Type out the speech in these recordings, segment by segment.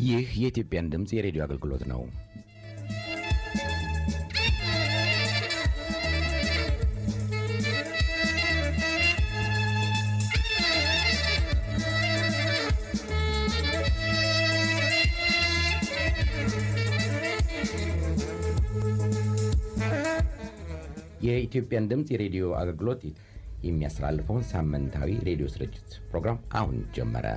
ይህ የኢትዮጵያን ድምፅ የሬዲዮ አገልግሎት ነው። የኢትዮጵያን ድምፅ የሬዲዮ አገልግሎት የሚያስተላልፈውን ሳምንታዊ ሬዲዮ ስርጭት ፕሮግራም አሁን ጀመረ።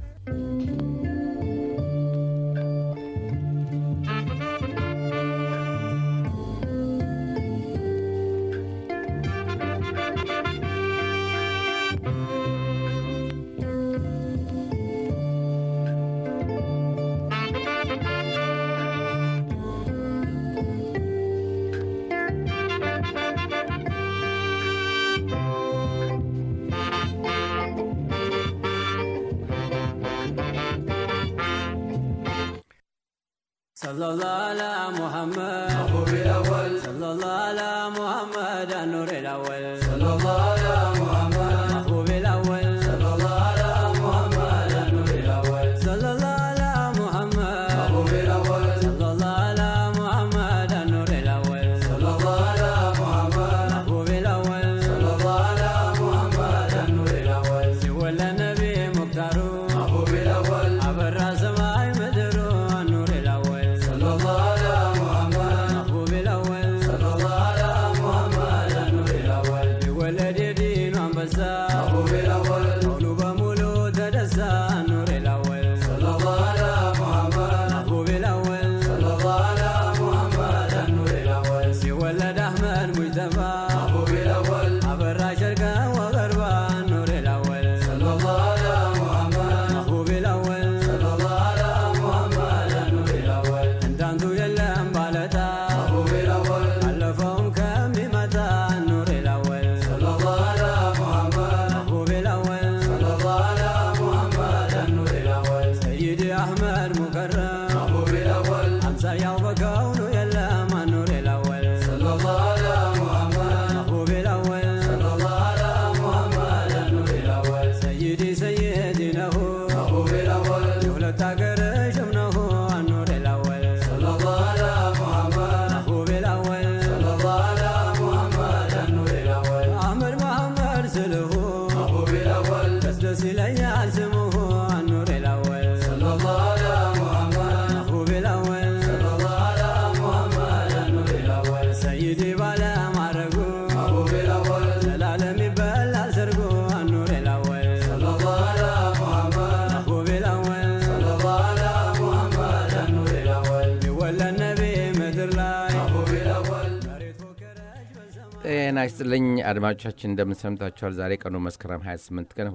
صلى الله على محمد محبوب الأول صلى الله على محمد النور الأول صلى الله على محمد محبوب الأول صلى الله على محمد النور الأول صلى الله على محمد محبوب الأول صلى الله على محمد النور الأول صلى الله على محمد محبوب الأول صلى الله على محمد النور الأول سوى النبي مختار محبوب الأول عبر سماء مدر النور الأول صلى الله على محمد محبوب الأول صلى الله على محمد النور الأول بولد دين وانبسا محبوب الأول كونوا بمولو تدسى النور الأول صلى الله على محمد محبوب الأول صلى الله على محمد النور الأول سيولد أحمد مجتبى محبوب الأول عبر شرقا وغربا النور الأول صلى الله على محمد محبوب الأول صلى الله على محمد النور الأول انت انتو يلم بالتا محبوب الأول علفهم كم بمتى النور الأول صلى الله على محمد محبوب الأول صلى الله على محمد النور الأول سيدي أحمد مكرم محبوب الأول أمسى يوم كونه يلم النور الأول صلى الله على محمد محبوب الأول صلى الله على محمد النور الأول سيدي سيدي له محبوب الأول دولة تاجر شمنه النور الأول صلى الله على محمد محبوب الأول صلى الله على محمد النور الأول أحمد محمد سلفه محبوب الأول بس دس إلي سمه النور الأول صلى الله على محمد محبوب الأول صلى الله على محمد النور الأول سيدي بلا معرقو محبوب الأول زلالم يبلع سرقو النور الأول صلى الله على محمد محبوب الأول صلى الله على محمد النور الأول يولى النبي مدر لاي محبوب الأول مريت فكرش بسما ጤና ይስጥልኝ አድማጮቻችን እንደምን ሰምታችኋል ዛሬ ቀኑ መስከረም 28 ቀን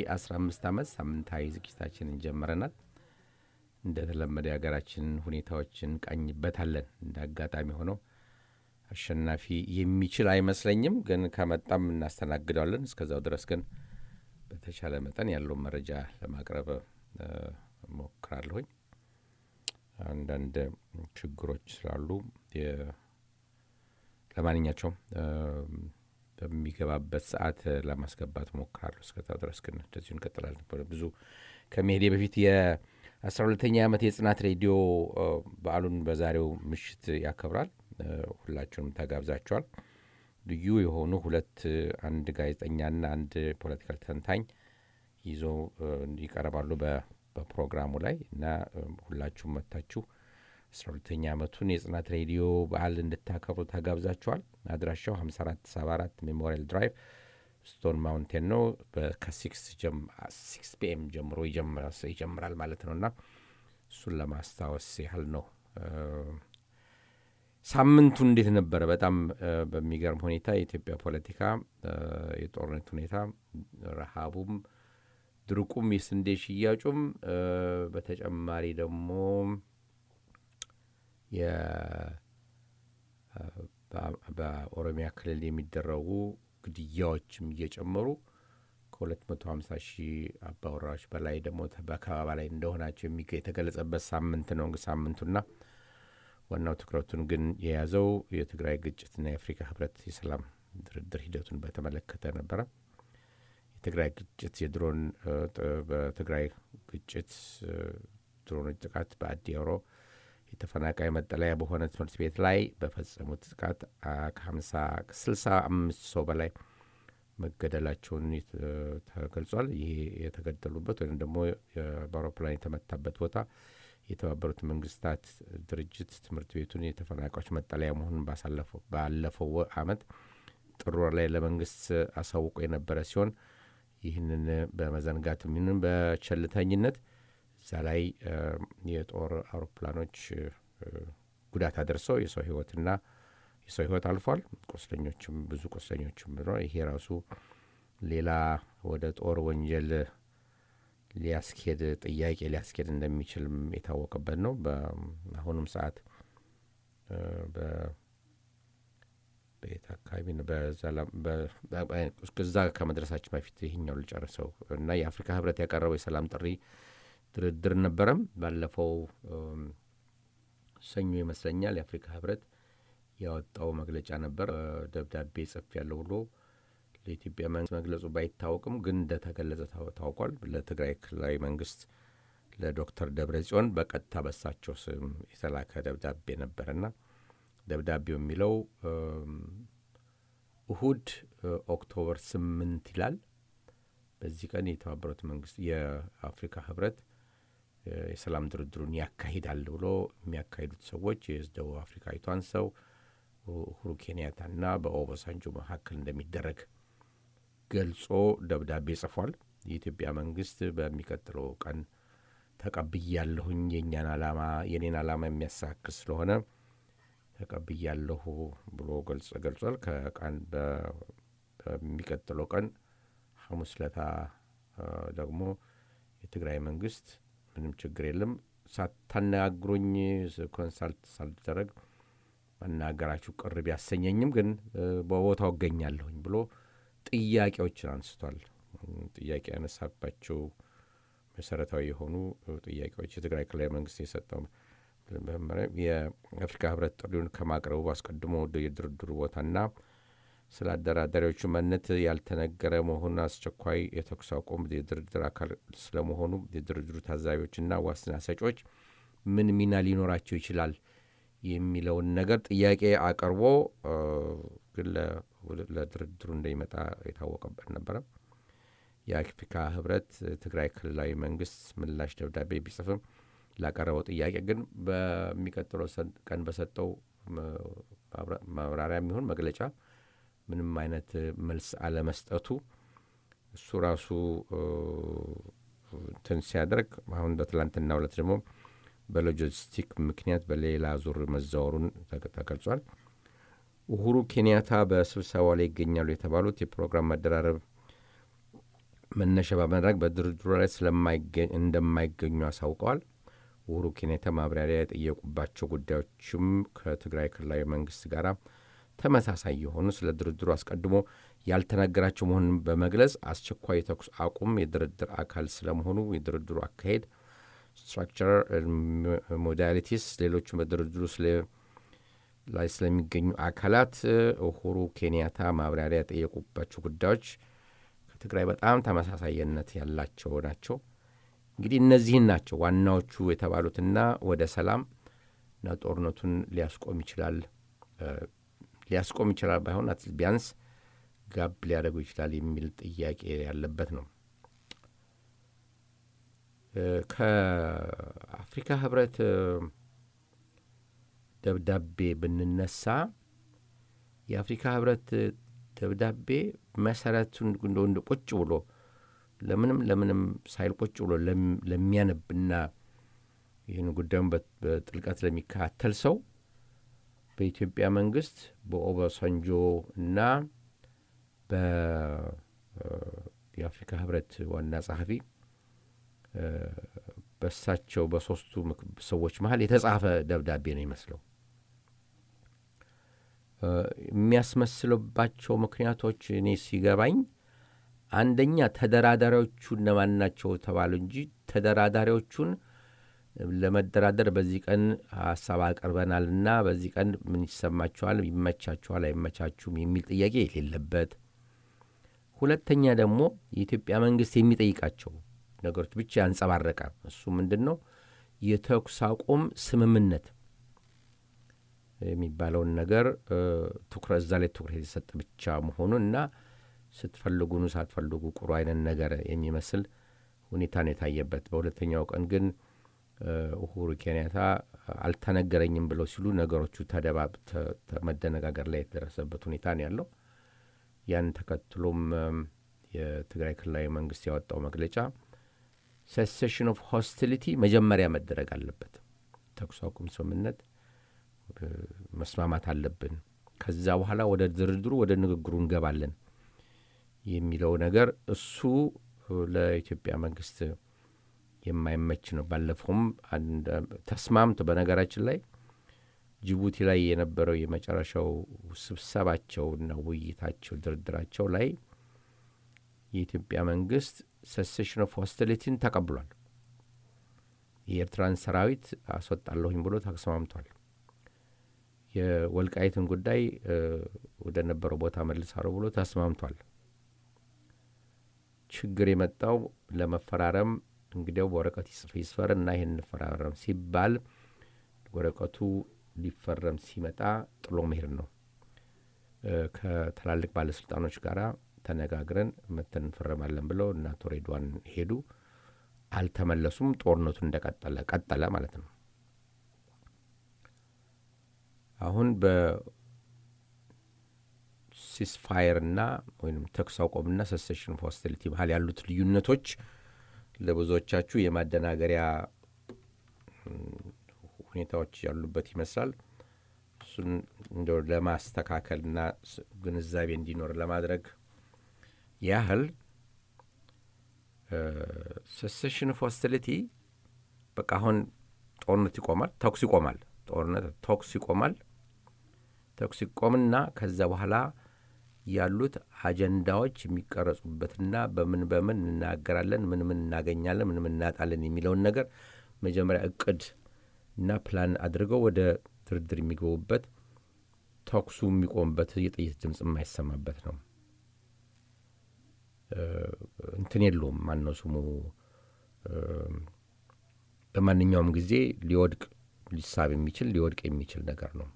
2015 ዓመት ሳምንታዊ ዝግጅታችንን ጀምረናል እንደተለመደ የሀገራችንን ሁኔታዎችን ቃኝበታለን እንደ አጋጣሚ ሆነው አሸናፊ የሚችል አይመስለኝም ግን ከመጣም እናስተናግደዋለን እስከዛው ድረስ ግን በተቻለ መጠን ያለውን መረጃ ለማቅረብ እ፣ እሞክራለሁኝ አንዳንድ ችግሮች ስላሉ የ- ለማንኛቸውም እ፣ በሚገባበት ሰዓት ለማስገባት ሞክራለሁ። እስከዛ ድረስ ግን እንደዚሁ እንቀጥላለን። ብዙ ከመሄዴ በፊት የአስራ ሁለተኛ ዓመት የጽናት ሬዲዮ እ፣ በዓሉን በዛሬው ምሽት ያከብራል። እ፣ ሁላችሁንም ተጋብዛችኋል። ልዩ የሆኑ ሁለት እ፣ አንድ ጋዜጠኛና አንድ ፖለቲካል ተንታኝ ይዞ እ፣ ይቀርባሉ በ- በፕሮግራሙ ላይ እና እ፣ ሁላችሁም መጥታችሁ አስራ ሁለተኛ ዓመቱን የጽናት ሬዲዮ በዓል እንድታከብሩ ተጋብዛችኋል። አድራሻው 5474 ሜሞሪያል ድራይቭ ስቶን ማውንቴን ነው። በ- ከሲክስ ሲክስ ፒኤም ጀምሮ ይጀምራል ይጀምራል ማለት ነው እና እሱን ለማስታወስ ያህል ነው። እ፣ ሳምንቱ እንዴት ነበረ? በጣም እ፣ በሚገርም ሁኔታ የኢትዮጵያ ፖለቲካ እ፣ የጦርነት ሁኔታ፣ ረሃቡም፣ ድርቁም፣ የስንዴ ሽያጩም እ፣ በተጨማሪ ደግሞ የ- በ- በኦሮሚያ ክልል የሚደረጉ ግድያዎችም እየጨመሩ ከ250 ሺህ አባወራዎች በላይ ደግሞ ተ- በከበባ ላይ እንደሆናቸው የሚገ የተገለጸበት ሳምንት ነው እንግዲህ ሳምንቱና ዋናው ትኩረቱን ግን የያዘው የትግራይ ግጭትና የአፍሪካ ህብረት የሰላም ድርድር ሂደቱን በተመለከተ ነበረ። የትግራይ ግጭት የድሮን እ፣ ጥ- በትግራይ ግጭት እ፣ ድሮኖች ጥቃት በአዲሮ የተፈናቃይ መጠለያ በሆነ ትምህርት ቤት ላይ በፈጸሙት ጥቃት ከሀምሳ ስልሳ አምስት ሰው በላይ መገደላቸውን ተገልጿል። ይሄ የተገደሉበት ወይም ደግሞ በአውሮፕላን የተመታበት ቦታ የተባበሩት መንግስታት ድርጅት ትምህርት ቤቱን የተፈናቃዮች መጠለያ መሆኑን ባለፈው ዓመት ጥር ወር ላይ ለመንግስት አሳውቆ የነበረ ሲሆን ይህንን በመዘንጋት ምንም በቸልተኝነት እዛ ላይ የጦር አውሮፕላኖች ጉዳት አደርሰው የሰው ህይወትና የሰው ህይወት አልፏል። ቁስለኞችም ብዙ ቁስለኞችም ብሎ ይሄ ራሱ ሌላ ወደ ጦር ወንጀል ሊያስኬድ ጥያቄ ሊያስኬድ እንደሚችልም የታወቀበት ነው። በአሁኑም ሰዓት በየት አካባቢ ነው? እዛ ከመድረሳችን በፊት ይህኛው ልጨርሰው እና የአፍሪካ ህብረት ያቀረበው የሰላም ጥሪ ድርድር ነበረም ባለፈው ሰኞ ይመስለኛል የአፍሪካ ህብረት ያወጣው መግለጫ ነበር። ደብዳቤ ጽፍ ያለው ብሎ ለኢትዮጵያ መንግስት መግለጹ ባይታወቅም ግን እንደተገለጸ ታውቋል። ለትግራይ ክልላዊ መንግስት ለዶክተር ደብረ ጽዮን በቀጥታ በሳቸው ስም የተላከ ደብዳቤ ነበርና ደብዳቤው የሚለው እሁድ ኦክቶበር ስምንት ይላል። በዚህ ቀን የተባበሩት መንግስት የአፍሪካ ህብረት የሰላም ድርድሩን ያካሂዳል ብሎ የሚያካሂዱት ሰዎች የደቡብ አፍሪካዊቷን ሰው ኡሁሩ ኬንያታና በኦባሳንጆ መካከል እንደሚደረግ ገልጾ ደብዳቤ ጽፏል። የኢትዮጵያ መንግስት በሚቀጥለው ቀን ተቀብያለሁኝ የእኛን ዓላማ የኔን ዓላማ የሚያሳክል ስለሆነ ተቀብያለሁ ብሎ ገልጿል። ከቀን በሚቀጥለው ቀን ሐሙስ ለታ ደግሞ የትግራይ መንግስት ምንም ችግር የለም ሳታነጋግሩኝ ኮንሳልት ሳልደረግ መናገራችሁ ቅር ቢያሰኘኝም ግን በቦታው እገኛለሁኝ ብሎ ጥያቄዎችን አንስቷል። ጥያቄ ያነሳባቸው መሰረታዊ የሆኑ ጥያቄዎች የትግራይ ክልላዊ መንግስት የሰጠው የአፍሪካ ህብረት ጥሪውን ከማቅረቡ አስቀድሞ የድርድሩ ቦታና ስለ አደራዳሪዎቹ ማንነት ያልተነገረ መሆኑን አስቸኳይ የተኩስ አቁም የድርድር አካል ስለመሆኑ የድርድሩ ታዛቢዎችና ዋስትና ሰጪዎች ምን ሚና ሊኖራቸው ይችላል የሚለውን ነገር ጥያቄ አቅርቦ ግን ለድርድሩ እንደሚመጣ የታወቀበት ነበረ። የአፍሪካ ህብረት ትግራይ ክልላዊ መንግስት ምላሽ ደብዳቤ ቢጽፍም ላቀረበው ጥያቄ ግን በሚቀጥለው ቀን በሰጠው ማብራሪያ የሚሆን መግለጫ ምንም አይነት መልስ አለመስጠቱ እሱ ራሱ እንትን ሲያደርግ አሁን በትላንትና ሁለት ደግሞ በሎጂስቲክ ምክንያት በሌላ ዙር መዛወሩን ተገልጿል። ኡሁሩ ኬንያታ በስብሰባው ላይ ይገኛሉ የተባሉት የፕሮግራም መደራረብ መነሻ በማድረግ በድርድሩ ላይ እንደማይገኙ አሳውቀዋል። ኡሁሩ ኬንያታ ማብራሪያ የጠየቁባቸው ጉዳዮችም ከትግራይ ክልላዊ መንግስት ጋር ተመሳሳይ የሆኑ ስለ ድርድሩ አስቀድሞ ያልተነገራቸው መሆኑን በመግለጽ አስቸኳይ የተኩስ አቁም የድርድር አካል ስለመሆኑ የድርድሩ አካሄድ ስትራክቸር፣ ሞዳሊቲስ፣ ሌሎችም በድርድሩ ላይ ስለሚገኙ አካላት ኡሁሩ ኬንያታ ማብራሪያ የጠየቁባቸው ጉዳዮች ከትግራይ በጣም ተመሳሳይነት ያላቸው ናቸው። እንግዲህ እነዚህን ናቸው ዋናዎቹ የተባሉትና ወደ ሰላም እና ጦርነቱን ሊያስቆም ይችላል ሊያስቆም ይችላል ባይሆን ቢያንስ ጋብ ሊያደርጉ ይችላል የሚል ጥያቄ ያለበት ነው። ከአፍሪካ ህብረት ደብዳቤ ብንነሳ የአፍሪካ ህብረት ደብዳቤ መሰረቱን እንደ ቁጭ ብሎ ለምንም ለምንም ሳይል ቁጭ ብሎ ለሚያነብና ይህን ጉዳዩን በጥልቀት ለሚከታተል ሰው በኢትዮጵያ መንግስት በኦባሳንጆ እና የአፍሪካ ህብረት ዋና ጸሐፊ በሳቸው በሶስቱ ሰዎች መሀል የተጻፈ ደብዳቤ ነው ይመስለው። የሚያስመስልባቸው ምክንያቶች እኔ ሲገባኝ አንደኛ ተደራዳሪዎቹ እነማን ናቸው ተባሉ እንጂ ተደራዳሪዎቹን ለመደራደር በዚህ ቀን ሀሳብ አቅርበናልና በዚህ ቀን ምን ይሰማችኋል፣ ይመቻችኋል፣ አይመቻችሁም የሚል ጥያቄ የሌለበት። ሁለተኛ ደግሞ የኢትዮጵያ መንግስት የሚጠይቃቸው ነገሮች ብቻ ያንጸባረቀ እሱ ምንድን ነው የተኩስ አቁም ስምምነት የሚባለውን ነገር ትኩረት እዛ ላይ ትኩረት የተሰጠ ብቻ መሆኑን እና ስትፈልጉኑ ሳትፈልጉ ቁሩ አይነት ነገር የሚመስል ሁኔታ ነው የታየበት። በሁለተኛው ቀን ግን ኡሁሩ ኬንያታ አልተነገረኝም ብለው ሲሉ ነገሮቹ ተደባብ መደነጋገር ላይ የተደረሰበት ሁኔታ ነው ያለው። ያን ተከትሎም የትግራይ ክልላዊ መንግስት ያወጣው መግለጫ ሴሴሽን ኦፍ ሆስቲሊቲ መጀመሪያ መደረግ አለበት፣ ተኩስ አቁም ስምምነት መስማማት አለብን፣ ከዛ በኋላ ወደ ድርድሩ ወደ ንግግሩ እንገባለን የሚለው ነገር እሱ ለኢትዮጵያ መንግስት የማይመች ነው። ባለፈውም ተስማምቶ በነገራችን ላይ ጅቡቲ ላይ የነበረው የመጨረሻው ስብሰባቸውና ውይይታቸው ድርድራቸው ላይ የኢትዮጵያ መንግስት ሴሴሽን ኦፍ ሆስቲሊቲን ተቀብሏል። የኤርትራን ሰራዊት አስወጣለሁኝ ብሎ ተስማምቷል። የወልቃይትን ጉዳይ ወደ ነበረው ቦታ መልሳለሁ ብሎ ተስማምቷል። ችግር የመጣው ለመፈራረም እንግዲያው በወረቀት ይስፈር እና ይህን እንፈራረም ሲባል ወረቀቱ ሊፈረም ሲመጣ ጥሎ መሄድ ነው። ከትላልቅ ባለስልጣኖች ጋር ተነጋግረን መተን እንፈረማለን ብለው እና አቶ ሬድዋን ሄዱ። አልተመለሱም። ጦርነቱ እንደቀጠለ ቀጠለ ማለት ነው። አሁን በሲስፋየር እና ወይም ተኩስ አቁምና ሰሴሽን ኦፍ ሆስቲሊቲ መሀል ያሉት ልዩነቶች ለብዙዎቻችሁ የማደናገሪያ ሁኔታዎች ያሉበት ይመስላል። እሱን እንደ ለማስተካከልና ግንዛቤ እንዲኖር ለማድረግ ያህል ሴሴሽን ኦፍ ሆስቲሊቲ በቃ አሁን ጦርነት ይቆማል፣ ተኩስ ይቆማል፣ ጦርነት ተኩስ ይቆማል። ተኩስ ይቆምና ከዛ በኋላ ያሉት አጀንዳዎች የሚቀረጹበትና በምን በምን እንናገራለን፣ ምን ምን እናገኛለን፣ ምን ምን እናጣለን የሚለውን ነገር መጀመሪያ እቅድ እና ፕላን አድርገው ወደ ድርድር የሚገቡበት ተኩሱ የሚቆምበት የጥይት ድምፅ የማይሰማበት ነው። እንትን የለውም። ማነው ስሙ? በማንኛውም ጊዜ ሊወድቅ ሊሳብ የሚችል ሊወድቅ የሚችል ነገር ነው።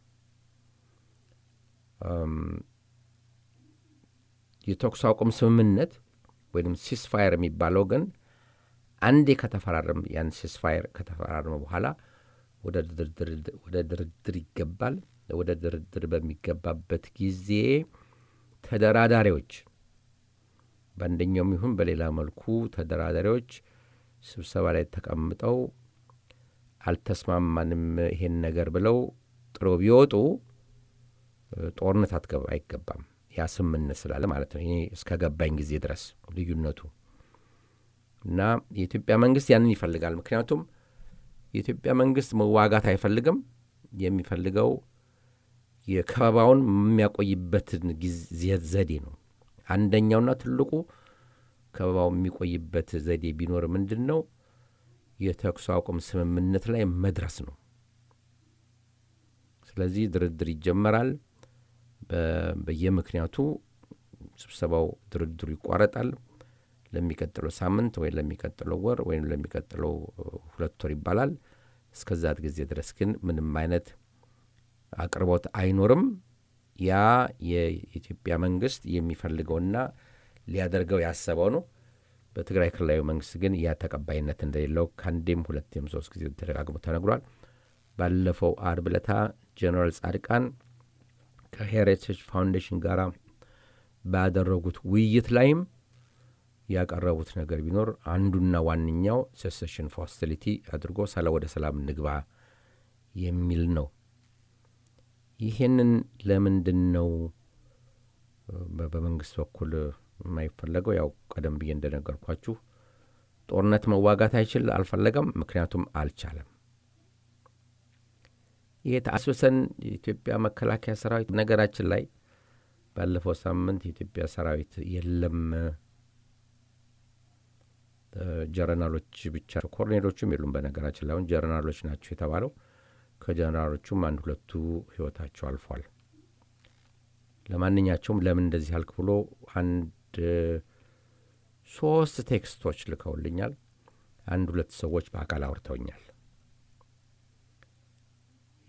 የተኩስ አቁም ስምምነት ወይም ሲስፋየር የሚባለው ግን አንዴ ከተፈራረም ያን ሲስፋየር ከተፈራረመ በኋላ ወደ ድርድር ይገባል። ወደ ድርድር በሚገባበት ጊዜ ተደራዳሪዎች በአንደኛውም ይሁን በሌላ መልኩ ተደራዳሪዎች ስብሰባ ላይ ተቀምጠው አልተስማማንም ይሄን ነገር ብለው ጥሮ ቢወጡ ጦርነት አትገባ አይገባም። ያ ስምምነት ስላለ ማለት ነው። ይሄ እስከ ገባኝ ጊዜ ድረስ ልዩነቱ እና የኢትዮጵያ መንግስት ያንን ይፈልጋል። ምክንያቱም የኢትዮጵያ መንግስት መዋጋት አይፈልግም። የሚፈልገው የከበባውን የሚያቆይበትን ዘዴ ነው። አንደኛውና ትልቁ ከበባው የሚቆይበት ዘዴ ቢኖር ምንድን ነው? የተኩስ አቁም ስምምነት ላይ መድረስ ነው። ስለዚህ ድርድር ይጀመራል። በየምክንያቱ ስብሰባው ድርድሩ ይቋረጣል። ለሚቀጥለው ሳምንት ወይም ለሚቀጥለው ወር ወይም ለሚቀጥለው ሁለት ወር ይባላል። እስከዛት ጊዜ ድረስ ግን ምንም አይነት አቅርቦት አይኖርም። ያ የኢትዮጵያ መንግስት የሚፈልገውና ሊያደርገው ያሰበው ነው። በትግራይ ክልላዊ መንግስት ግን ያ ተቀባይነት እንደሌለው ከአንዴም ሁለቴም ሶስት ጊዜ ተደጋግሞ ተነግሯል። ባለፈው አርብ ዕለታ ጀኔራል ጻድቃን ከሄሪቴጅ ፋውንዴሽን ጋር ባደረጉት ውይይት ላይም ያቀረቡት ነገር ቢኖር አንዱና ዋነኛው ሴሴሽን ኦፍ ሆስቲሊቲ አድርጎ ሰላ ወደ ሰላም እንግባ የሚል ነው። ይሄንን ለምንድን ነው በመንግስት በኩል የማይፈለገው? ያው ቀደም ብዬ እንደነገርኳችሁ ጦርነት መዋጋት አይችል አልፈለገም፣ ምክንያቱም አልቻለም። ይሄ ተአስበሰን የኢትዮጵያ መከላከያ ሰራዊት ነገራችን ላይ ባለፈው ሳምንት የኢትዮጵያ ሰራዊት የለም ጀረናሎች ብቻ ኮርኔሎቹም የሉም። በነገራችን ላይ አሁን ጀረናሎች ናቸው የተባለው ከጀነራሎቹም አንድ ሁለቱ ህይወታቸው አልፏል። ለማንኛቸውም ለምን እንደዚህ አልክ ብሎ አንድ ሶስት ቴክስቶች ልከውልኛል። አንድ ሁለት ሰዎች በአካል አውርተውኛል።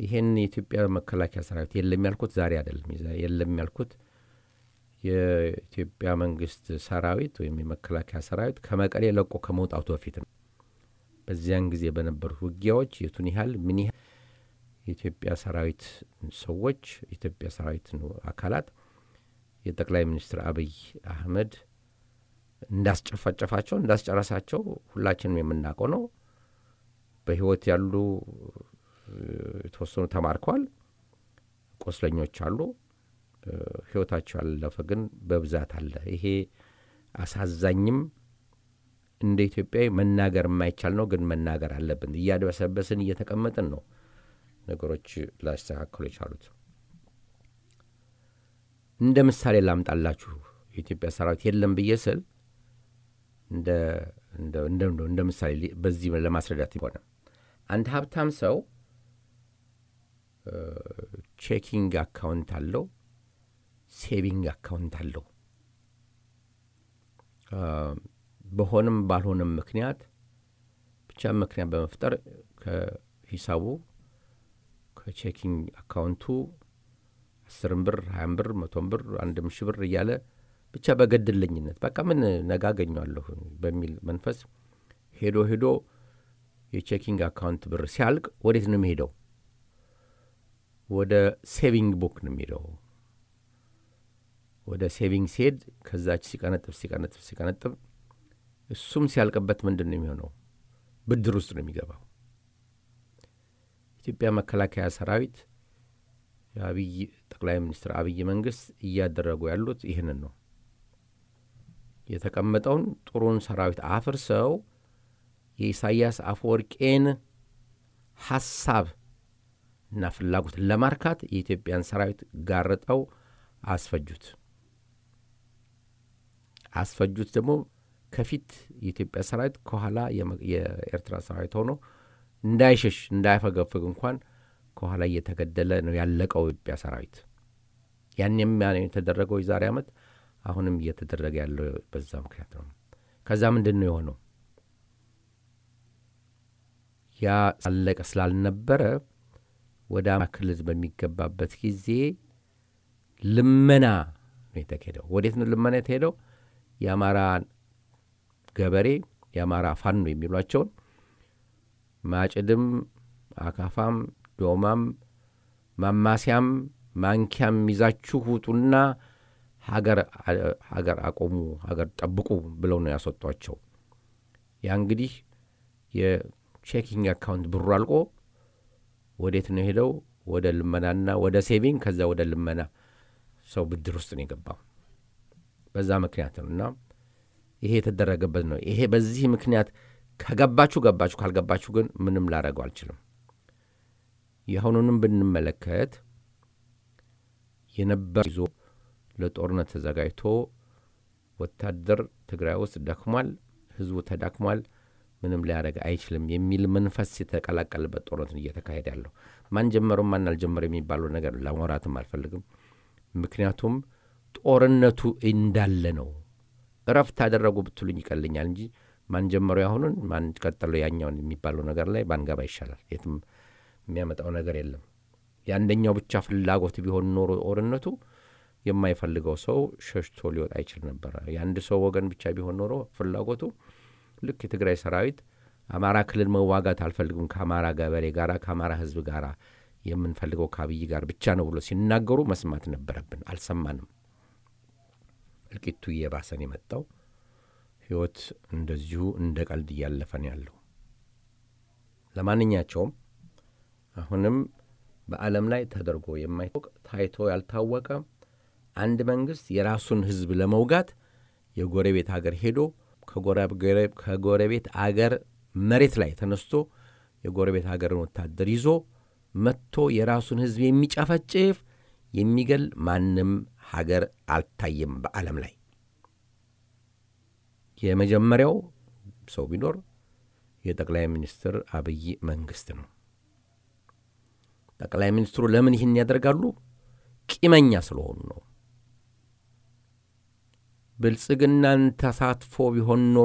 ይሄን የኢትዮጵያ መከላከያ ሰራዊት የለም ያልኩት ዛሬ አይደለም። የለም ያልኩት የኢትዮጵያ መንግስት ሰራዊት ወይም የመከላከያ ሰራዊት ከመቀሌ ለቆ ከመውጣቱ በፊት ነው። በዚያን ጊዜ በነበሩት ውጊያዎች የቱን ያህል ምን ያህል የኢትዮጵያ ሰራዊት ሰዎች የኢትዮጵያ ሰራዊት አካላት የጠቅላይ ሚኒስትር አብይ አህመድ እንዳስጨፋጨፋቸው እንዳስጨረሳቸው ሁላችንም የምናውቀው ነው። በህይወት ያሉ የተወሰኑ ተማርከዋል። ቆስለኞች አሉ። ህይወታቸው ያለፈ ግን በብዛት አለ። ይሄ አሳዛኝም እንደ ኢትዮጵያዊ መናገር የማይቻል ነው፣ ግን መናገር አለብን። እያድበሰበስን እየተቀመጥን ነው ነገሮች ላስተካከሉ የቻሉት። እንደ ምሳሌ ላምጣላችሁ። የኢትዮጵያ ሰራዊት የለም ብዬ ስል እንደ ምሳሌ በዚህ ለማስረዳት ሆነ አንድ ሀብታም ሰው ቼኪንግ አካውንት አለው፣ ሴቪንግ አካውንት አለው። በሆንም ባልሆነም ምክንያት ብቻ ምክንያት በመፍጠር ከሂሳቡ ከቼኪንግ አካውንቱ አስርም ብር ሀያም ብር መቶም ብር አንድም ሺህ ብር እያለ ብቻ በገድለኝነት በቃ ምን ነገ አገኘዋለሁ በሚል መንፈስ ሄዶ ሄዶ የቼኪንግ አካውንት ብር ሲያልቅ ወዴት ነው የሚሄደው? ወደ ሴቪንግ ቡክ ነው የሚሄደው። ወደ ሴቪንግ ሲሄድ ከዛች ሲቀነጥብ ሲቀነጥብ ሲቀነጥብ እሱም ሲያልቅበት ምንድን ነው የሚሆነው? ብድር ውስጥ ነው የሚገባው። ኢትዮጵያ መከላከያ ሰራዊት የአብይ ጠቅላይ ሚኒስትር አብይ መንግስት እያደረጉ ያሉት ይህንን ነው። የተቀመጠውን ጥሩን ሰራዊት አፍርሰው የኢሳያስ አፈወርቄን ሐሳብ እና ፍላጎት ለማርካት የኢትዮጵያን ሰራዊት ጋርጠው አስፈጁት። አስፈጁት ደግሞ ከፊት የኢትዮጵያ ሰራዊት ከኋላ የኤርትራ ሰራዊት ሆኖ እንዳይሸሽ እንዳያፈገፍግ እንኳን ከኋላ እየተገደለ ነው ያለቀው የኢትዮጵያ ሰራዊት። ያንም የተደረገው የዛሬ ዓመት አሁንም እየተደረገ ያለው በዛ ምክንያት ነው። ከዛ ምንድን ነው የሆነው? ያ አለቀ ስላልነበረ ወደ አማራ ክልል በሚገባበት ጊዜ ልመና ነው የተካሄደው። ወዴት ነው ልመና የተሄደው? የአማራ ገበሬ የአማራ ፋኖ የሚሏቸውን ማጭድም፣ አካፋም፣ ዶማም፣ ማማሲያም፣ ማንኪያም ይዛችሁ ውጡና ሀገር አቆሙ፣ ሀገር ጠብቁ ብለው ነው ያስወጧቸው። ያ እንግዲህ የቼኪንግ አካውንት ብሩ አልቆ ወዴት ነው ሄደው? ወደ ልመናና ወደ ሴቪንግ ከዛ ወደ ልመና ሰው ብድር ውስጥ ነው የገባው። በዛ ምክንያት ነው እና ይሄ የተደረገበት ነው። ይሄ በዚህ ምክንያት ከገባችሁ ገባችሁ፣ ካልገባችሁ ግን ምንም ላደረገው አልችልም። የአሁኑንም ብንመለከት የነበር ይዞ ለጦርነት ተዘጋጅቶ ወታደር ትግራይ ውስጥ ደክሟል፣ ህዝቡ ተዳክሟል፣ ምንም ሊያደርግ አይችልም የሚል መንፈስ የተቀላቀለበት ጦርነት እየተካሄደ ያለው ማን ጀመረው ማን አልጀመረ የሚባለው ነገር ለማውራትም አልፈልግም። ምክንያቱም ጦርነቱ እንዳለ ነው። እረፍት አደረጉ ብትሉኝ ይቀልኛል እንጂ ማን ጀመረው ያሁኑን ማን ቀጠለው ያኛውን የሚባለው ነገር ላይ ባንገባ ይሻላል። የትም የሚያመጣው ነገር የለም። የአንደኛው ብቻ ፍላጎት ቢሆን ኖሮ ጦርነቱ የማይፈልገው ሰው ሸሽቶ ሊወጣ አይችል ነበረ። የአንድ ሰው ወገን ብቻ ቢሆን ኖሮ ፍላጎቱ ልክ የትግራይ ሰራዊት አማራ ክልል መዋጋት አልፈልግም ከአማራ ገበሬ ጋር ከአማራ ህዝብ ጋር የምንፈልገው ከአብይ ጋር ብቻ ነው ብሎ ሲናገሩ መስማት ነበረብን። አልሰማንም። እልቂቱ እየባሰን የመጣው ህይወት እንደዚሁ እንደ ቀልድ እያለፈን ያለው። ለማንኛቸውም አሁንም በዓለም ላይ ተደርጎ የማይታወቅ ታይቶ ያልታወቀ አንድ መንግስት የራሱን ህዝብ ለመውጋት የጎረቤት አገር ሄዶ ከጎረቤት አገር መሬት ላይ ተነስቶ የጎረቤት አገርን ወታደር ይዞ መጥቶ የራሱን ህዝብ የሚጨፈጭፍ የሚገል ማንም ሀገር አልታየም በዓለም ላይ። የመጀመሪያው ሰው ቢኖር የጠቅላይ ሚኒስትር አብይ መንግስት ነው። ጠቅላይ ሚኒስትሩ ለምን ይህን ያደርጋሉ? ቂመኛ ስለሆኑ ነው። ብልጽግናን ተሳትፎ ቢሆን ኖሮ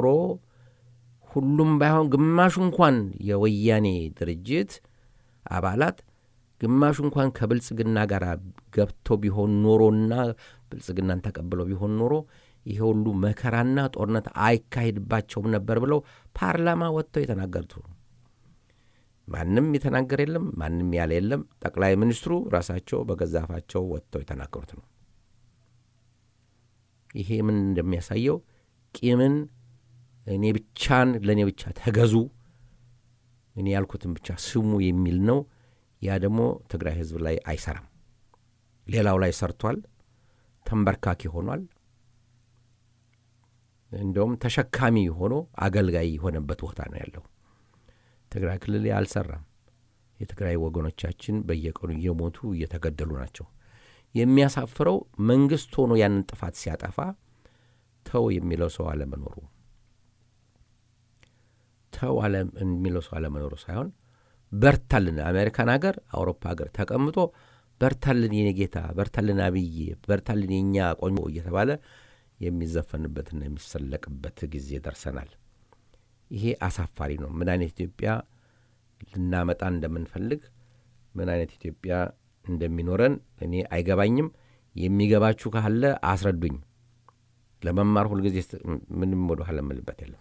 ሁሉም ባይሆን ግማሹ እንኳን የወያኔ ድርጅት አባላት ግማሹ እንኳን ከብልጽግና ጋር ገብቶ ቢሆን ኖሮና ብልጽግናን ተቀብለው ቢሆን ኖሮ ይሄ ሁሉ መከራና ጦርነት አይካሄድባቸውም ነበር ብለው ፓርላማ ወጥተው የተናገሩት ነው። ማንም የተናገር የለም፣ ማንም ያለ የለም። ጠቅላይ ሚኒስትሩ ራሳቸው በገዛፋቸው ወጥተው የተናገሩት ነው። ይሄ ምን እንደሚያሳየው ቂምን እኔ ብቻን ለእኔ ብቻ ተገዙ፣ እኔ ያልኩትን ብቻ ስሙ የሚል ነው። ያ ደግሞ ትግራይ ህዝብ ላይ አይሰራም። ሌላው ላይ ሰርቷል። ተንበርካኪ ሆኗል። እንደውም ተሸካሚ ሆኖ አገልጋይ የሆነበት ቦታ ነው ያለው። ትግራይ ክልል አልሰራም። የትግራይ ወገኖቻችን በየቀኑ እየሞቱ እየተገደሉ ናቸው። የሚያሳፍረው መንግስት ሆኖ ያንን ጥፋት ሲያጠፋ ተው የሚለው ሰው አለመኖሩ ተው የሚለው ሰው አለመኖሩ ሳይሆን በርታልን፣ አሜሪካን ሀገር፣ አውሮፓ ሀገር ተቀምጦ በርታልን የኔ ጌታ፣ በርታልን አብዬ፣ በርታልን የእኛ ቆንጆ እየተባለ የሚዘፈንበትና የሚሰለቅበት ጊዜ ደርሰናል። ይሄ አሳፋሪ ነው። ምን አይነት ኢትዮጵያ ልናመጣ እንደምንፈልግ ምን አይነት ኢትዮጵያ እንደሚኖረን እኔ አይገባኝም። የሚገባችሁ ካለ አስረዱኝ። ለመማር ሁልጊዜ ምንም ወደ ኋላ እምልበት የለም።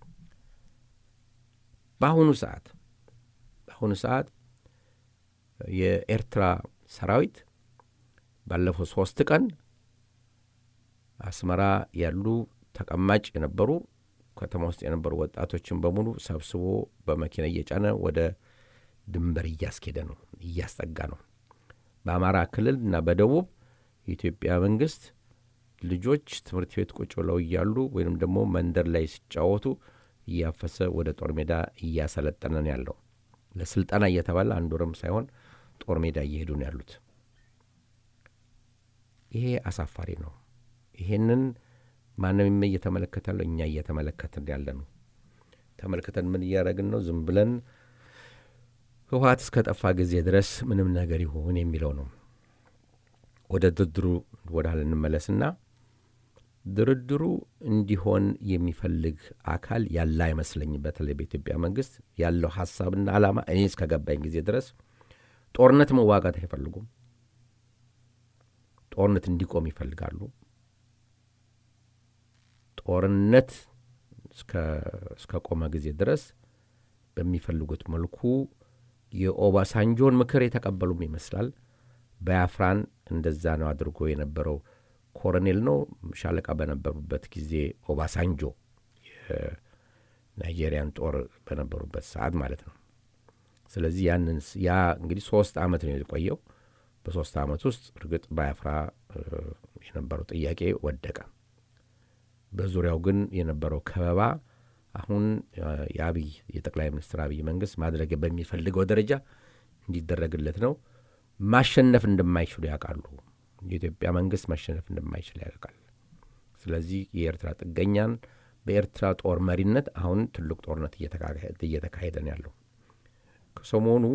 በአሁኑ ሰዓት በአሁኑ ሰዓት የኤርትራ ሰራዊት ባለፈው ሶስት ቀን አስመራ ያሉ ተቀማጭ የነበሩ ከተማ ውስጥ የነበሩ ወጣቶችን በሙሉ ሰብስቦ በመኪና እየጫነ ወደ ድንበር እያስኬደ ነው፣ እያስጠጋ ነው። በአማራ ክልል እና በደቡብ የኢትዮጵያ መንግስት ልጆች ትምህርት ቤት ቁጭ ብለው እያሉ ወይም ደግሞ መንደር ላይ ሲጫወቱ እያፈሰ ወደ ጦር ሜዳ እያሰለጠነ ነው ያለው። ለስልጠና እየተባለ አንድ ወርም ሳይሆን ጦር ሜዳ እየሄዱ ነው ያሉት። ይሄ አሳፋሪ ነው። ይሄንን ማንም እየተመለከተ ያለው እኛ እየተመለከትን ያለ ነው። ተመልክተን ምን እያደረግን ነው? ዝም ብለን ህወሓት እስከ ጠፋ ጊዜ ድረስ ምንም ነገር ይሁን የሚለው ነው። ወደ ድርድሩ ወደ ኋላ እንመለስና ድርድሩ እንዲሆን የሚፈልግ አካል ያለ አይመስለኝም። በተለይ በኢትዮጵያ መንግስት ያለው ሀሳብና ዓላማ እኔ እስከ ገባኝ ጊዜ ድረስ ጦርነት መዋጋት አይፈልጉም። ጦርነት እንዲቆም ይፈልጋሉ። ጦርነት እስከ ቆመ ጊዜ ድረስ በሚፈልጉት መልኩ የኦባሳንጆን ምክር የተቀበሉም ይመስላል። ባያፍራን እንደዛ ነው አድርጎ የነበረው ኮሎኔል ነው ሻለቃ በነበሩበት ጊዜ ኦባሳንጆ የናይጄሪያን ጦር በነበሩበት ሰዓት ማለት ነው። ስለዚህ ያንን ያ እንግዲህ ሶስት ዓመት ነው የቆየው። በሶስት ዓመት ውስጥ እርግጥ ባያፍራ የነበረው ጥያቄ ወደቀ። በዙሪያው ግን የነበረው ከበባ አሁን የአብይ የጠቅላይ ሚኒስትር አብይ መንግስት ማድረግ በሚፈልገው ደረጃ እንዲደረግለት ነው። ማሸነፍ እንደማይችሉ ያውቃሉ። የኢትዮጵያ መንግስት ማሸነፍ እንደማይችል ያውቃል። ስለዚህ የኤርትራ ጥገኛን በኤርትራ ጦር መሪነት አሁን ትልቅ ጦርነት እየተካሄደ ነው ያለው። ከሰሞኑ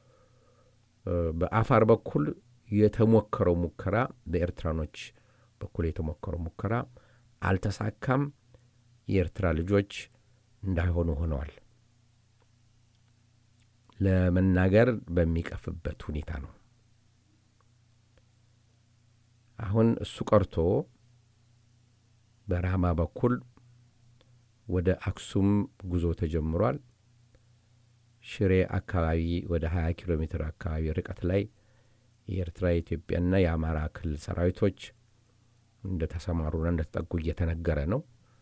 በአፋር በኩል የተሞከረው ሙከራ በኤርትራኖች በኩል የተሞከረው ሙከራ አልተሳካም። የኤርትራ ልጆች እንዳይሆኑ ሆነዋል። ለመናገር በሚቀፍበት ሁኔታ ነው። አሁን እሱ ቀርቶ በራማ በኩል ወደ አክሱም ጉዞ ተጀምሯል። ሽሬ አካባቢ ወደ 20 ኪሎ ሜትር አካባቢ ርቀት ላይ የኤርትራ የኢትዮጵያና የአማራ ክልል ሰራዊቶች እንደተሰማሩና እንደተጠጉ እየተነገረ ነው።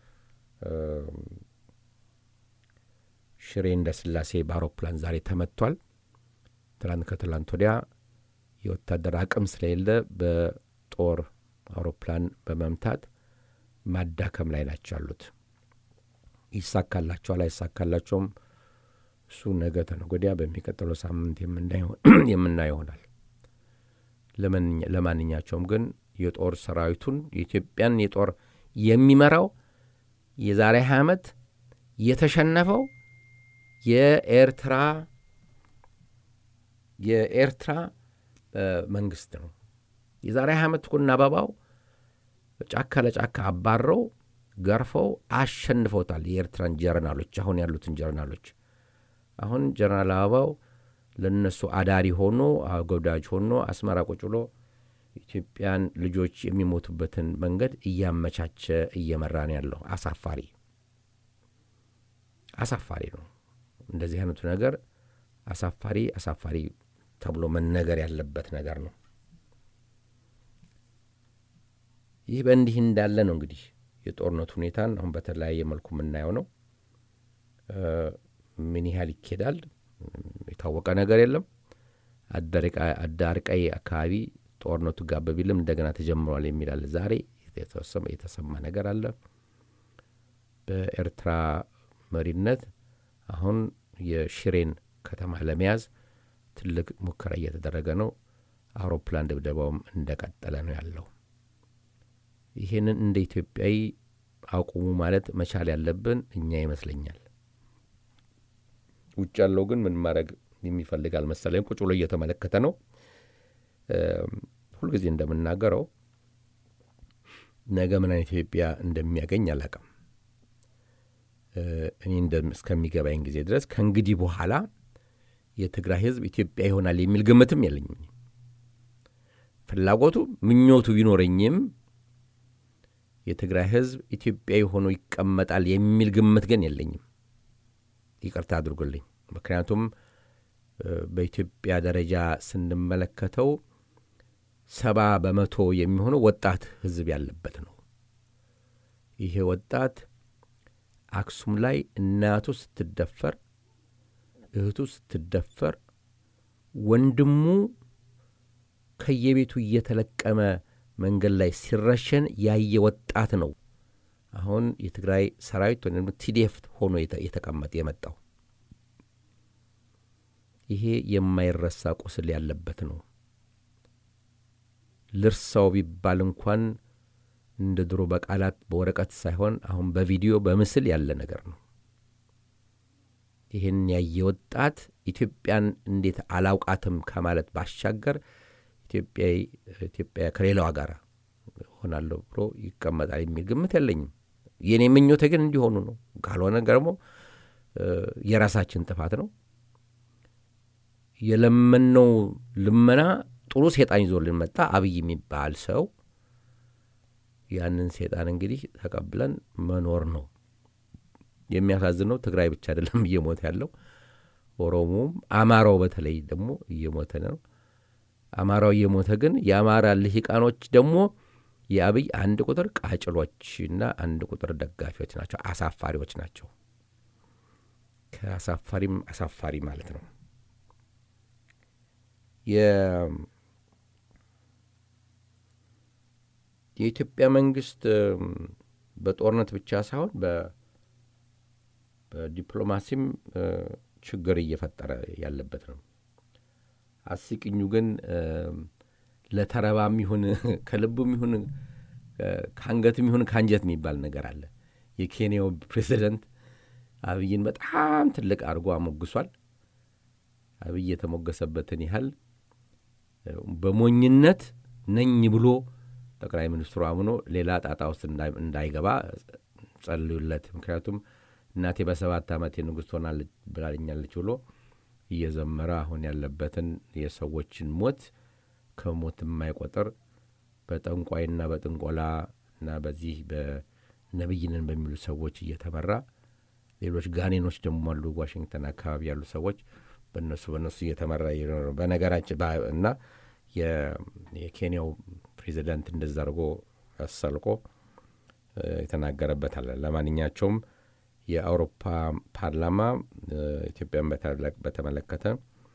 ሽሬ እንደ ስላሴ በአውሮፕላን ዛሬ ተመቷል። ትላንት ከትላንት ወዲያ የወታደር አቅም ስለሌለ በጦር አውሮፕላን በመምታት ማዳከም ላይ ናቸው ያሉት። ይሳካላቸዋል አይሳካላቸውም፣ እሱ ነገ ተነገ ወዲያ በሚቀጥለው ሳምንት የምናየው ይሆናል። ለማንኛቸውም ግን የጦር ሰራዊቱን የኢትዮጵያን የጦር የሚመራው የዛሬ ሀያ ዓመት የተሸነፈው የኤርትራ የኤርትራ መንግስት ነው። የዛሬ ሀያ ዓመት እኮ አበባው ጫካ ለጫካ አባረው ገርፈው አሸንፈውታል። የኤርትራን ጀርናሎች አሁን ያሉትን ጀርናሎች አሁን ጀነራል አበባው ለእነሱ አዳሪ ሆኖ አጎዳጅ ሆኖ አስመራ ቁጭ ብሎ ኢትዮጵያን ልጆች የሚሞቱበትን መንገድ እያመቻቸ እየመራ ነው ያለው። አሳፋሪ አሳፋሪ ነው። እንደዚህ አይነቱ ነገር አሳፋሪ አሳፋሪ ተብሎ መነገር ያለበት ነገር ነው። ይህ በእንዲህ እንዳለ ነው እንግዲህ የጦርነቱ ሁኔታን አሁን በተለያየ መልኩ የምናየው ነው። ምን ያህል ይኬዳል የታወቀ ነገር የለም። አዳርቃይ አካባቢ ጦርነቱ ጋብ ቢልም እንደገና ተጀምሯል የሚላል ዛሬ የተሰማ ነገር አለ። በኤርትራ መሪነት አሁን የሽሬን ከተማ ለመያዝ ትልቅ ሙከራ እየተደረገ ነው። አውሮፕላን ድብደባውም እንደቀጠለ ነው ያለው። ይህንን እንደ ኢትዮጵያዊ አቁሙ ማለት መቻል ያለብን እኛ ይመስለኛል። ውጭ ያለው ግን ምን ማድረግ የሚፈልግ አልመሰለኝም። ቁጭ ብሎ እየተመለከተ ነው። ሁልጊዜ እንደምናገረው ነገ ምን አይነት ኢትዮጵያ እንደሚያገኝ አላውቅም። እኔ እስከሚገባኝ ጊዜ ድረስ ከእንግዲህ በኋላ የትግራይ ሕዝብ ኢትዮጵያ ይሆናል የሚል ግምትም የለኝም። ፍላጎቱ ምኞቱ ቢኖረኝም የትግራይ ሕዝብ ኢትዮጵያዊ ሆኖ ይቀመጣል የሚል ግምት ግን የለኝም። ይቅርታ አድርጉልኝ። ምክንያቱም በኢትዮጵያ ደረጃ ስንመለከተው ሰባ በመቶ የሚሆነው ወጣት ሕዝብ ያለበት ነው። ይሄ ወጣት አክሱም ላይ እናቱ ስትደፈር፣ እህቱ ስትደፈር፣ ወንድሙ ከየቤቱ እየተለቀመ መንገድ ላይ ሲረሸን ያየ ወጣት ነው። አሁን የትግራይ ሰራዊት ወይም ቲዲኤፍ ሆኖ የተቀመጠ የመጣው ይሄ የማይረሳ ቁስል ያለበት ነው። ልርሳው ቢባል እንኳን እንደ ድሮ በቃላት በወረቀት ሳይሆን አሁን በቪዲዮ በምስል ያለ ነገር ነው። ይህን ያየ ወጣት ኢትዮጵያን እንዴት አላውቃትም ከማለት ባሻገር ኢትዮጵያ ከሌላዋ ጋር ሆናለሁ ብሎ ይቀመጣል የሚል ግምት የለኝም። የእኔ ምኞቴ ግን እንዲሆኑ ነው። ካልሆነ ደግሞ የራሳችን ጥፋት ነው። የለመነው ልመና ጥሩ ሴጣን ይዞልን መጣ። አብይ የሚባል ሰው ያንን ሴጣን እንግዲህ ተቀብለን መኖር ነው። የሚያሳዝነው ትግራይ ብቻ አይደለም እየሞተ ያለው፣ ኦሮሞም አማራው በተለይ ደግሞ እየሞተ ነው። አማራው እየሞተ ግን የአማራ ልሂቃኖች ደግሞ የአብይ አንድ ቁጥር ቃጭሎችና አንድ ቁጥር ደጋፊዎች ናቸው። አሳፋሪዎች ናቸው። ከአሳፋሪም አሳፋሪ ማለት ነው። የኢትዮጵያ መንግስት በጦርነት ብቻ ሳይሆን በዲፕሎማሲም ችግር እየፈጠረ ያለበት ነው። አስቂኙ ግን ለተረባም ይሁን ከልቡም ይሁን ከአንገትም ይሁን ከአንጀት የሚባል ነገር አለ። የኬንያው ፕሬዚደንት አብይን በጣም ትልቅ አድርጎ አሞግሷል። አብይ የተሞገሰበትን ያህል በሞኝነት ነኝ ብሎ ጠቅላይ ሚኒስትሩ አምኖ ሌላ ጣጣ ውስጥ እንዳይገባ ጸልዩለት። ምክንያቱም እናቴ በሰባት ዓመት ንጉሥ ትሆናለች ብላኛለች ብሎ እየዘመረ አሁን ያለበትን የሰዎችን ሞት ከሞት የማይቆጥር በጠንቋይና በጥንቆላ እና በዚህ በነብይንን በሚሉ ሰዎች እየተመራ ሌሎች ጋኔኖች ደግሞ አሉ፣ ዋሽንግተን አካባቢ ያሉ ሰዎች በእነሱ በእነሱ እየተመራ በነገራችን እና የኬንያው ፕሬዚዳንት እንደዛ አድርጎ አሰልቆ የተናገረበት አለ። ለማንኛቸውም የአውሮፓ ፓርላማ ኢትዮጵያን በተመለከተ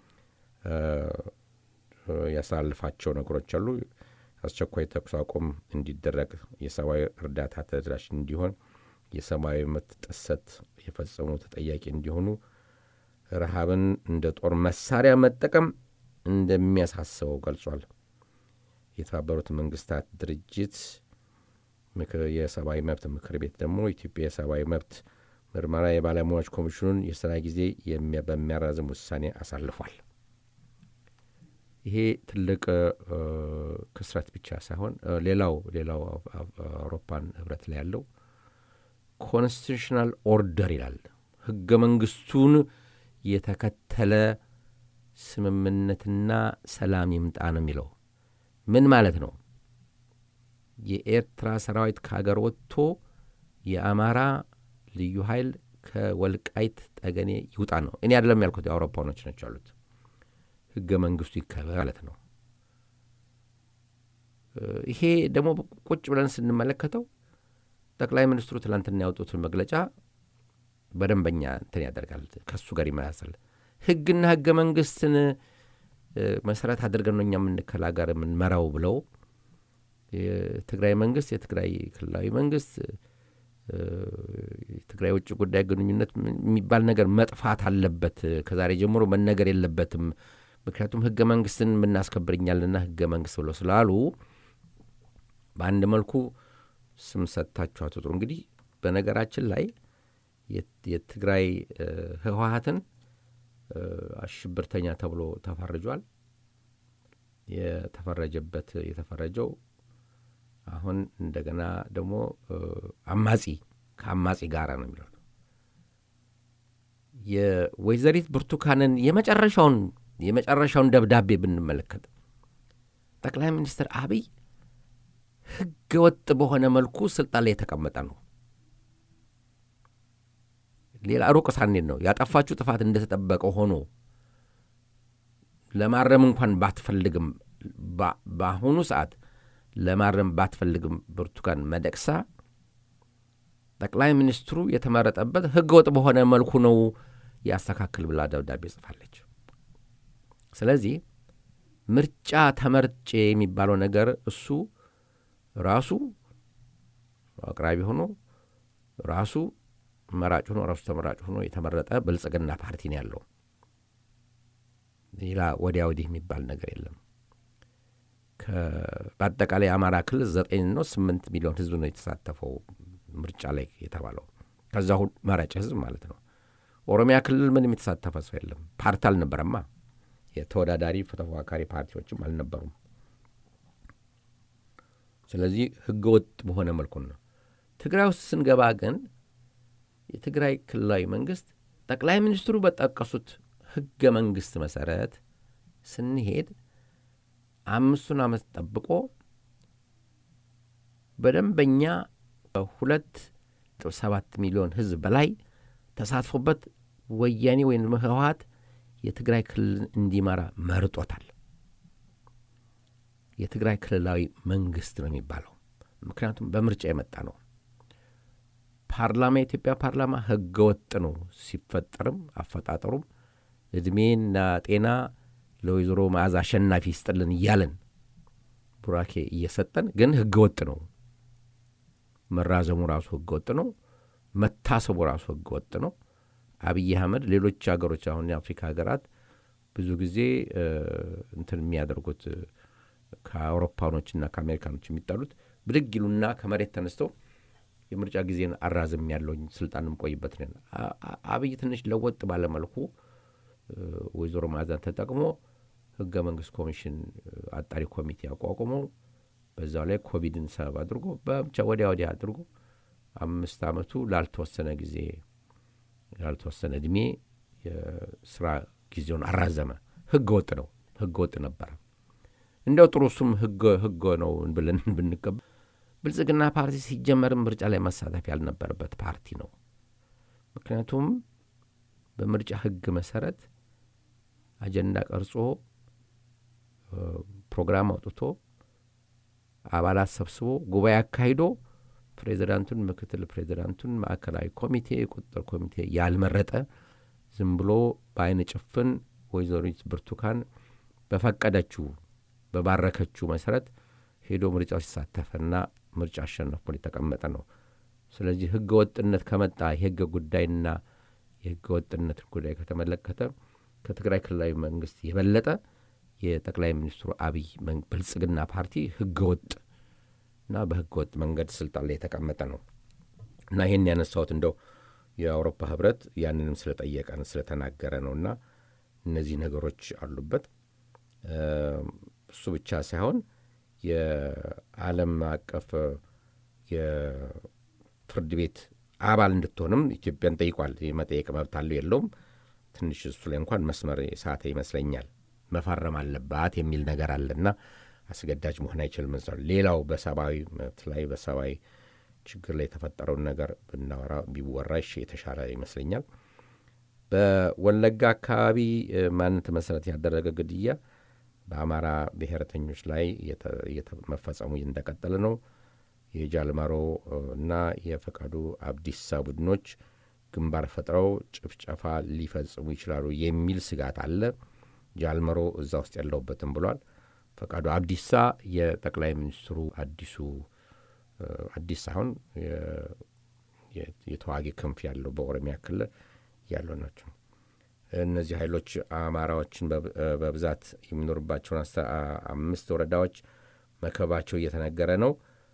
ያሳልፋቸው ነገሮች አሉ። አስቸኳይ ተኩስ አቁም እንዲደረግ፣ የሰብአዊ እርዳታ ተደራሽ እንዲሆን፣ የሰብአዊ መብት ጥሰት የፈጸሙ ተጠያቂ እንዲሆኑ፣ ረሃብን እንደ ጦር መሳሪያ መጠቀም እንደሚያሳስበው ገልጿል። የተባበሩት መንግስታት ድርጅት የሰብአዊ መብት ምክር ቤት ደግሞ ኢትዮጵያ የሰብአዊ መብት ምርመራ የባለሙያዎች ኮሚሽኑን የስራ ጊዜ በሚያራዝም ውሳኔ አሳልፏል። ይሄ ትልቅ ክስረት ብቻ ሳይሆን ሌላው ሌላው አውሮፓን ህብረት ላይ ያለው ኮንስቲቱሽናል ኦርደር ይላል። ህገ መንግስቱን የተከተለ ስምምነትና ሰላም ይምጣ ነው የሚለው። ምን ማለት ነው? የኤርትራ ሰራዊት ከሀገር ወጥቶ የአማራ ልዩ ኃይል ከወልቃይት ጠገኔ ይውጣ ነው። እኔ አይደለም ያልኩት፣ የአውሮፓኖች ነች ያሉት። ህገ መንግስቱ ይከበር ማለት ነው። ይሄ ደግሞ ቁጭ ብለን ስንመለከተው ጠቅላይ ሚኒስትሩ ትላንትና ያወጡትን መግለጫ በደንበኛ እንትን ያደርጋል፣ ከሱ ጋር ይመሳሰል። ህግና ህገ መንግስትን መሰረት አድርገን ነው እኛ የምንከላገር የምንመራው ብለው የትግራይ መንግስት የትግራይ ክልላዊ መንግስት የትግራይ ውጭ ጉዳይ ግንኙነት የሚባል ነገር መጥፋት አለበት፣ ከዛሬ ጀምሮ መነገር የለበትም። ምክንያቱም ህገ መንግስትን የምናስከብርኛልና ህገ መንግስት ብለው ስላሉ በአንድ መልኩ ስም ሰጥታችሁ አትጥሩ። እንግዲህ በነገራችን ላይ የትግራይ ህወሀትን አሽብርተኛ ተብሎ ተፈርጇል። የተፈረጀበት የተፈረጀው አሁን እንደገና ደግሞ አማጺ ከአማጺ ጋር ነው የሚለው የወይዘሪት ብርቱካንን የመጨረሻውን የመጨረሻውን ደብዳቤ ብንመለከት ጠቅላይ ሚኒስትር አብይ ህገ ወጥ በሆነ መልኩ ስልጣን ላይ የተቀመጠ ነው። ሌላ ሩቅ ሳኔን ነው ያጠፋችሁ ጥፋት እንደተጠበቀ ሆኖ ለማረም እንኳን ባትፈልግም በአሁኑ ሰዓት ለማረም ባትፈልግም ብርቱካን መደቅሳ ጠቅላይ ሚኒስትሩ የተመረጠበት ህገ ወጥ በሆነ መልኩ ነው ያስተካክል ብላ ደብዳቤ ጽፋለች። ስለዚህ ምርጫ ተመርጬ የሚባለው ነገር እሱ ራሱ አቅራቢ ሆኖ ራሱ መራጭ ሆኖ ራሱ ተመራጭ ሆኖ የተመረጠ ብልጽግና ፓርቲ ነው ያለው። ሌላ ወዲያ ወዲህ የሚባል ነገር የለም። በአጠቃላይ የአማራ ክልል ዘጠኝ ነው ስምንት ሚሊዮን ህዝብ ነው የተሳተፈው ምርጫ ላይ የተባለው ከዛ ሁሉ መራጭ ህዝብ ማለት ነው። ኦሮሚያ ክልል ምንም የተሳተፈ ሰው የለም። ፓርቲ አልነበረማ። የተወዳዳሪ ተፎካካሪ ፓርቲዎችም አልነበሩም። ስለዚህ ህገ ወጥ በሆነ መልኩ ነው። ትግራይ ውስጥ ስንገባ ግን የትግራይ ክልላዊ መንግስት ጠቅላይ ሚኒስትሩ በጠቀሱት ህገ መንግስት መሰረት ስንሄድ አምስቱን ዓመት ጠብቆ በደንበኛ ሁለት ሰባት ሚሊዮን ህዝብ በላይ ተሳትፎበት ወያኔ ወይም ህወሀት የትግራይ ክልልን እንዲመራ መርጦታል። የትግራይ ክልላዊ መንግስት ነው የሚባለው። ምክንያቱም በምርጫ የመጣ ነው። ፓርላማ የኢትዮጵያ ፓርላማ ህገ ወጥ ነው ሲፈጠርም አፈጣጠሩም እድሜና ጤና ለወይዘሮ መዓዛ አሸናፊ ይስጥልን እያለን ቡራኬ እየሰጠን ግን ህገ ወጥ ነው። መራዘሙ ራሱ ህገ ወጥ ነው። መታሰቡ ራሱ ህገ ወጥ ነው። አብይ አህመድ ሌሎች ሀገሮች አሁን የአፍሪካ ሀገራት ብዙ ጊዜ እንትን የሚያደርጉት ከአውሮፓኖችና ከአሜሪካኖች የሚጣሉት ብድግ ይሉና ከመሬት ተነስተው የምርጫ ጊዜን አራዝም ያለውኝ ስልጣን ቆይበት ነው። አብይ ትንሽ ለወጥ ባለመልኩ ወይዘሮ ማዕዛን ተጠቅሞ ህገ መንግስት ኮሚሽን አጣሪ ኮሚቴ አቋቁሞ በዛው ላይ ኮቪድን ሰበብ አድርጎ በብቻ ወዲያ ወዲያ አድርጎ አምስት ዓመቱ ላልተወሰነ ጊዜ ላልተወሰነ እድሜ የስራ ጊዜውን አራዘመ። ህገ ወጥ ነው፣ ህገ ወጥ ነበረ። እንደው ጥሩ እሱም ህገ ነው ብለን ብንቀበል ብልጽግና ፓርቲ ሲጀመርም ምርጫ ላይ መሳተፍ ያልነበረበት ፓርቲ ነው። ምክንያቱም በምርጫ ህግ መሰረት አጀንዳ ቀርጾ ፕሮግራም አውጥቶ አባላት ሰብስቦ ጉባኤ አካሂዶ ፕሬዚዳንቱን፣ ምክትል ፕሬዚዳንቱን፣ ማዕከላዊ ኮሚቴ፣ ቁጥጥር ኮሚቴ ያልመረጠ ዝም ብሎ በአይነ ጭፍን ወይዘሪት ብርቱካን በፈቀደችው በባረከችው መሰረት ሄዶ ምርጫው ሲሳተፈና ምርጫ አሸነፍ ብሎ የተቀመጠ ነው። ስለዚህ ህገ ወጥነት ከመጣ የህገ ጉዳይና የህገ ወጥነት ጉዳይ ከተመለከተ ከትግራይ ክልላዊ መንግስት የበለጠ የጠቅላይ ሚኒስትሩ አብይ ብልጽግና ፓርቲ ህገ ወጥ እና በህገ ወጥ መንገድ ስልጣን ላይ የተቀመጠ ነው እና ይህን ያነሳሁት እንደው የአውሮፓ ህብረት ያንንም ስለጠየቀን ስለተናገረ ነው እና እነዚህ ነገሮች አሉበት። እሱ ብቻ ሳይሆን የዓለም አቀፍ የፍርድ ቤት አባል እንድትሆንም ኢትዮጵያን ጠይቋል። የመጠየቅ መብት አለው የለውም? ትንሽ እሱ ላይ እንኳን መስመር ሳተ ይመስለኛል። መፈረም አለባት የሚል ነገር አለና አስገዳጅ መሆን አይችልም። ሌላው በሰብአዊ መብት ላይ በሰብአዊ ችግር ላይ የተፈጠረውን ነገር ብናወራ ቢወራ የተሻለ ይመስለኛል። በወለጋ አካባቢ ማንነት መሰረት ያደረገ ግድያ በአማራ ብሔረተኞች ላይ መፈጸሙ እንደቀጠለ ነው። የጃልመሮ እና የፈቃዱ አብዲሳ ቡድኖች ግንባር ፈጥረው ጭፍጨፋ ሊፈጽሙ ይችላሉ የሚል ስጋት አለ። ጃልመሮ እዛ ውስጥ ያለውበትም ብሏል። ፈቃዱ አብዲሳ የጠቅላይ ሚኒስትሩ አዲሱ አዲስ ሳይሆን የተዋጊ ክንፍ ያለው በኦሮሚያ ክልል ያለው ናቸው። እነዚህ ኃይሎች አማራዎችን በብዛት የሚኖርባቸውን አምስት ወረዳዎች መከባቸው እየተነገረ ነው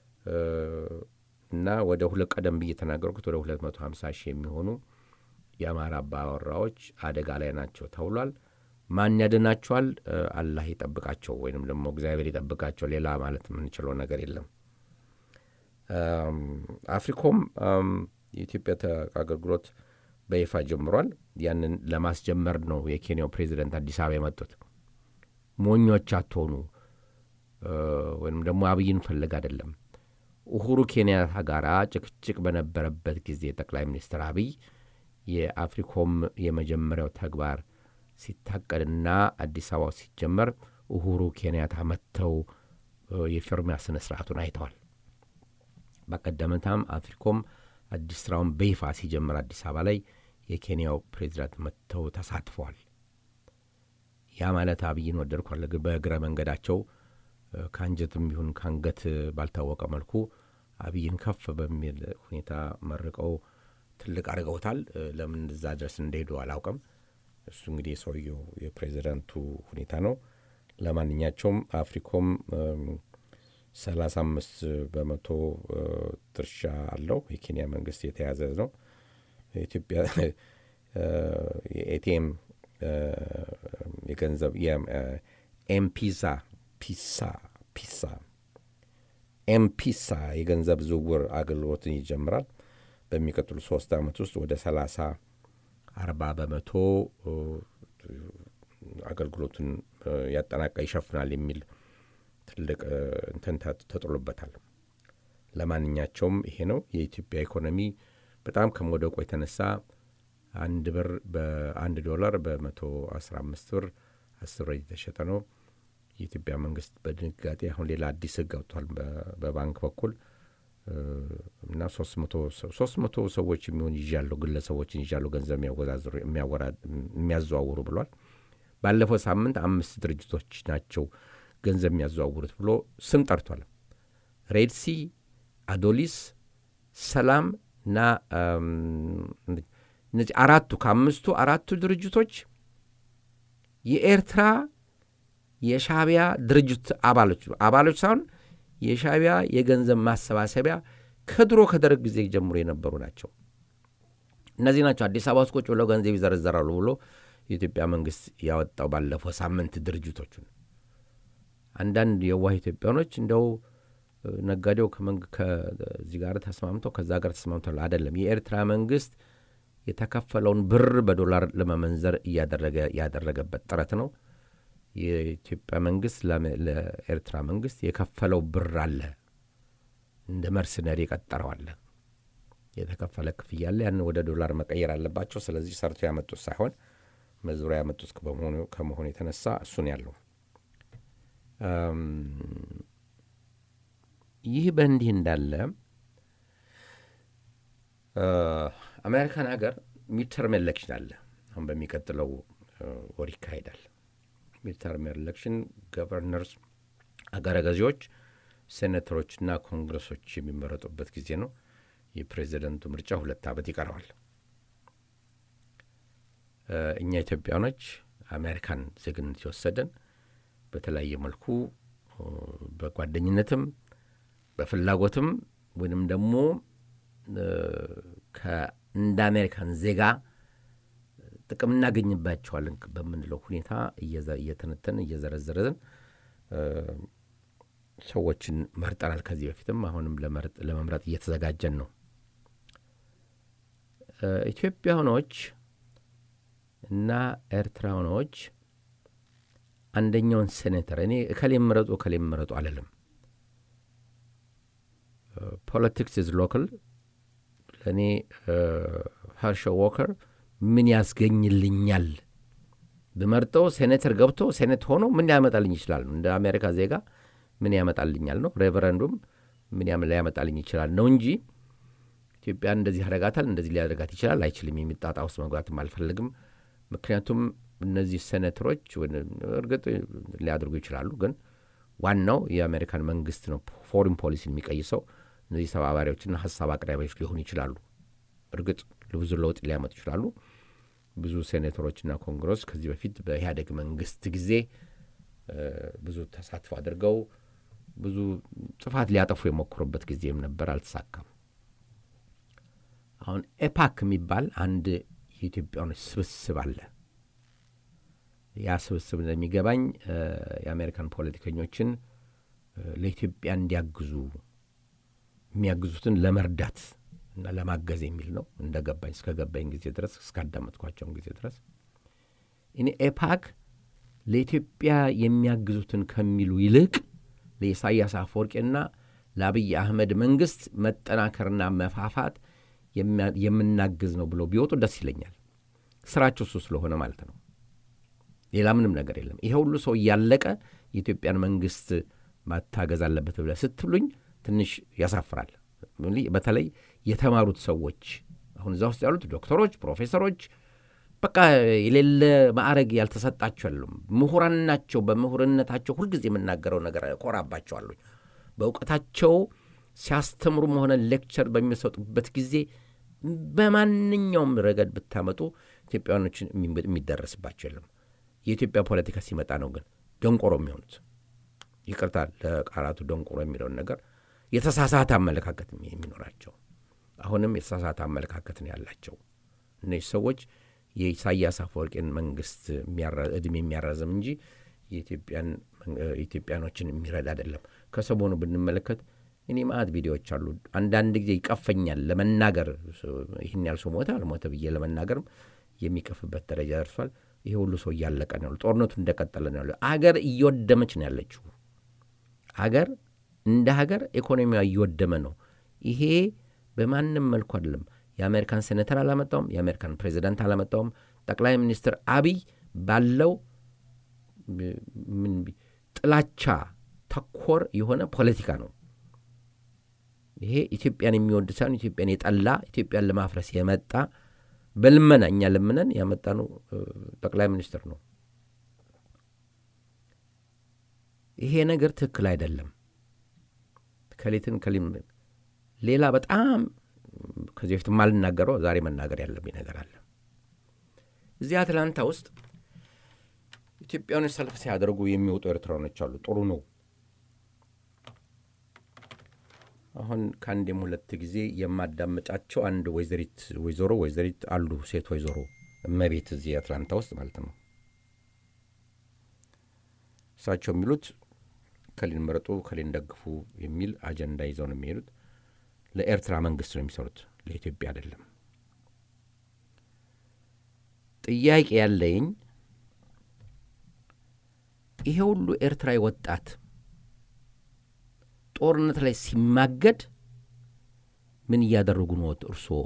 እና ወደ ሁለት ቀደም ብዬ የተናገርኩት ወደ 250 ሺህ የሚሆኑ የአማራ አባወራዎች አደጋ ላይ ናቸው ተብሏል። ማን ያድናቸዋል? አላህ ይጠብቃቸው ወይንም ደግሞ እግዚአብሔር ይጠብቃቸው። ሌላ ማለት የምንችለው ነገር የለም። አፍሪኮም የኢትዮጵያ አገልግሎት በይፋ ጀምሯል። ያንን ለማስጀመር ነው የኬንያው ፕሬዚደንት አዲስ አበባ የመጡት። ሞኞች አትሆኑ ወይም ደግሞ አብይን ፈለግ አይደለም። ኡሁሩ ኬንያታ ጋር ጭቅጭቅ በነበረበት ጊዜ ጠቅላይ ሚኒስትር አብይ የአፍሪኮም የመጀመሪያው ተግባር ሲታቀድና አዲስ አበባ ሲጀመር ኡሁሩ ኬንያታ መጥተው የፊርሚያ ስነ ስርዓቱን አይተዋል። በቀደምታም አፍሪኮም አዲስ ስራውን በይፋ ሲጀምር አዲስ አበባ ላይ የኬንያው ፕሬዚዳንት መጥተው ተሳትፈዋል። ያ ማለት አብይን ወደድኳል በእግረ መንገዳቸው ከአንጀትም ይሁን ከአንገት ባልታወቀ መልኩ አብይን ከፍ በሚል ሁኔታ መርቀው ትልቅ አድርገውታል። ለምን እዛ ድረስ እንደሄዱ አላውቅም። እሱ እንግዲህ የሰውየው የፕሬዚዳንቱ ሁኔታ ነው። ለማንኛቸውም አፍሪኮም ሰላሳ አምስት በመቶ ድርሻ አለው። የኬንያ መንግስት የተያዘ ነው። ኢትዮጵያ የኤቲኤም የገንዘብ ኤምፒዛ ፒሳ ፒሳ ኤምፒሳ የገንዘብ ዝውውር አገልግሎትን ይጀምራል። በሚቀጥሉ ሶስት ዓመት ውስጥ ወደ ሰላሳ አርባ በመቶ አገልግሎቱን ያጠናቃ ይሸፍናል የሚል ትልቅ እንትን ተጥሎበታል። ለማንኛቸውም ይሄ ነው የኢትዮጵያ ኢኮኖሚ በጣም ከመውደቁ የተነሳ አንድ ብር በአንድ ዶላር በመቶ አስራ አምስት ብር አስር ብር የተሸጠ ነው። የኢትዮጵያ መንግስት በድንጋጤ አሁን ሌላ አዲስ ህግ አውጥቷል በባንክ በኩል እና ሶስት መቶ ሰዎች የሚሆን ይዣለሁ ግለሰቦችን ይዣለሁ ገንዘብ የሚያዘዋውሩ ብሏል። ባለፈው ሳምንት አምስት ድርጅቶች ናቸው ገንዘብ የሚያዘዋውሩት ብሎ ስም ጠርቷል። ሬድሲ፣ አዶሊስ፣ ሰላም እና እነዚህ አራቱ ከአምስቱ አራቱ ድርጅቶች የኤርትራ የሻቢያ ድርጅት አባሎች አባሎች ሳይሆን የሻቢያ የገንዘብ ማሰባሰቢያ ከድሮ ከደርግ ጊዜ ጀምሮ የነበሩ ናቸው። እነዚህ ናቸው አዲስ አበባ ውስጥ ቁጭ ብለው ገንዘብ ይዘረዘራሉ ብሎ የኢትዮጵያ መንግስት ያወጣው ባለፈው ሳምንት ድርጅቶቹን። አንዳንድ የዋህ ኢትዮጵያኖች እንደው ነጋዴው ከዚህ ጋር ተስማምተው ከዛ ጋር ተስማምተው አይደለም። የኤርትራ መንግስት የተከፈለውን ብር በዶላር ለመመንዘር እያደረገ ያደረገበት ጥረት ነው። የኢትዮጵያ መንግስት ለኤርትራ መንግስት የከፈለው ብር አለ፣ እንደ መርሰነሪ የቀጠረው አለ፣ የተከፈለ ክፍያ አለ። ያን ወደ ዶላር መቀየር አለባቸው። ስለዚህ ሰርቶ ያመጡት ሳይሆን መዝሪያ ያመጡት ከመሆኑ የተነሳ እሱን ያለው ይህ በእንዲህ እንዳለ አሜሪካን ሀገር ሚድተርም ኤሌክሽን አለ። አሁን በሚቀጥለው ወር ይካሄዳል። ሚድተርም ኤሌክሽን ገቨርነርስ፣ አገረ ገዢዎች፣ ሴኔተሮችና ኮንግረሶች የሚመረጡበት ጊዜ ነው። የፕሬዚደንቱ ምርጫ ሁለት ዓመት ይቀረዋል። እኛ ኢትዮጵያኖች አሜሪካን ዜግነት የወሰደን በተለያየ መልኩ በጓደኝነትም በፍላጎትም ወይንም ደግሞ እንደ አሜሪካን ዜጋ ጥቅም እናገኝባቸዋለን በምንለው ሁኔታ እየተነተን እየዘረዘረን ሰዎችን መርጠናል። ከዚህ በፊትም አሁንም ለመምረጥ እየተዘጋጀን ነው። ኢትዮጵያኖች እና ኤርትራኖች አንደኛውን ሴኔተር እኔ እከሌ ምረጡ እከሌ ምረጡ አልልም። ፖለቲክስ ኢዝ ሎካል። ለእኔ ሀርሾ ዎከር ምን ያስገኝልኛል ብመርጠው ሴኔተር ገብቶ ሴኔት ሆኖ ምን ያመጣልኝ ይችላል? እንደ አሜሪካ ዜጋ ምን ያመጣልኛል ነው። ሬቨረንዱም ምን ሊያመጣልኝ ይችላል ነው እንጂ ኢትዮጵያን እንደዚህ ያደርጋታል እንደዚህ ሊያደርጋት ይችላል አይችልም የሚጣጣ ውስጥ መግባትም አልፈልግም። ምክንያቱም እነዚህ ሴኔተሮች እርግጥ ሊያደርጉ ይችላሉ፣ ግን ዋናው የአሜሪካን መንግስት ነው ፎሪን ፖሊሲን የሚቀይሰው። እነዚህ ተባባሪዎችና ሀሳብ አቅራቢዎች ሊሆኑ ይችላሉ። እርግጥ ብዙ ለውጥ ሊያመጡ ይችላሉ። ብዙ ሴኔተሮችና ኮንግረስ ከዚህ በፊት በኢህአዴግ መንግስት ጊዜ ብዙ ተሳትፎ አድርገው ብዙ ጥፋት ሊያጠፉ የሞክሩበት ጊዜም ነበር፣ አልተሳካም። አሁን ኤፓክ የሚባል አንድ የኢትዮጵያኖች ስብስብ አለ። ያ ስብስብ እንደሚገባኝ የአሜሪካን ፖለቲከኞችን ለኢትዮጵያ እንዲያግዙ የሚያግዙትን ለመርዳት እና ለማገዝ የሚል ነው እንደ ገባኝ እስከ ገባኝ ጊዜ ድረስ እስካዳመጥኳቸውን ጊዜ ድረስ እኔ ኤፓክ ለኢትዮጵያ የሚያግዙትን ከሚሉ ይልቅ ለኢሳያስ አፈወርቄና ለአብይ አህመድ መንግስት መጠናከርና መፋፋት የምናግዝ ነው ብለው ቢወጡ ደስ ይለኛል። ስራቸው እሱ ስለሆነ ማለት ነው። ሌላ ምንም ነገር የለም። ይሄ ሁሉ ሰው እያለቀ የኢትዮጵያን መንግስት ማታገዝ አለበት ብለህ ስትሉኝ ትንሽ ያሳፍራል። በተለይ የተማሩት ሰዎች አሁን እዛ ውስጥ ያሉት ዶክተሮች፣ ፕሮፌሰሮች በቃ የሌለ ማዕረግ ያልተሰጣቸው ያሉም ምሁራን ናቸው። በምሁርነታቸው ሁልጊዜ የምናገረው ነገር እኮራባቸዋለሁ። በእውቀታቸው ሲያስተምሩም ሆነ ሌክቸር በሚሰጡበት ጊዜ በማንኛውም ረገድ ብታመጡ ኢትዮጵያውያኖችን የሚደረስባቸው የለም። የኢትዮጵያ ፖለቲካ ሲመጣ ነው ግን ደንቆሮ የሚሆኑት። ይቅርታ ለቃላቱ ደንቆሮ የሚለውን ነገር የተሳሳተ አመለካከት የሚኖራቸው አሁንም የተሳሳተ አመለካከት ነው ያላቸው እነዚህ ሰዎች የኢሳያስ አፈወርቄን መንግስት እድሜ የሚያራዝም እንጂ የኢትዮጵያኖችን የሚረዳ አይደለም። ከሰሞኑ ብንመለከት እኔ ማአት ቪዲዮዎች አሉ። አንዳንድ ጊዜ ይቀፈኛል ለመናገር ይህን ያህል ሰው ሞተ አልሞተ ብዬ ለመናገርም የሚቀፍበት ደረጃ ደርሷል። ይሄ ሁሉ ሰው እያለቀ ነው ያሉ፣ ጦርነቱ እንደቀጠለ ነው ያሉ። አገር እየወደመች ነው ያለችው። አገር እንደ ሀገር ኢኮኖሚዋ እየወደመ ነው። ይሄ በማንም መልኩ አይደለም። የአሜሪካን ሴኔተር አላመጣውም። የአሜሪካን ፕሬዚዳንት አላመጣውም። ጠቅላይ ሚኒስትር አብይ ባለው ጥላቻ ተኮር የሆነ ፖለቲካ ነው። ይሄ ኢትዮጵያን የሚወድ ሳይሆን ኢትዮጵያን የጠላ ኢትዮጵያን ለማፍረስ የመጣ በልመና እኛ ለምነን ያመጣ ነው ጠቅላይ ሚኒስትር ነው። ይሄ ነገር ትክክል አይደለም። ከሌትን ከሊም ሌላ በጣም ከዚህ በፊት ማልናገረው ዛሬ መናገር ያለብኝ ነገር አለ። እዚህ አትላንታ ውስጥ ኢትዮጵያኖች ሰልፍ ሲያደርጉ የሚወጡ ኤርትራኖች አሉ። ጥሩ ነው። አሁን ከአንዴም ሁለት ጊዜ የማዳመጫቸው አንድ ወይዘሪት ወይዘሮ ወይዘሪት አሉ ሴት ወይዘሮ እመቤት እዚህ አትላንታ ውስጥ ማለት ነው። እሳቸው የሚሉት ከሊን መረጡ ከሊን ደግፉ የሚል አጀንዳ ይዘው ነው የሚሄዱት። ለኤርትራ መንግስት ነው የሚሰሩት፣ ለኢትዮጵያ አይደለም። ጥያቄ ያለኝ ይሄ ሁሉ ኤርትራዊ ወጣት ጦርነት ላይ ሲማገድ ምን እያደረጉ ነው እርስዎ?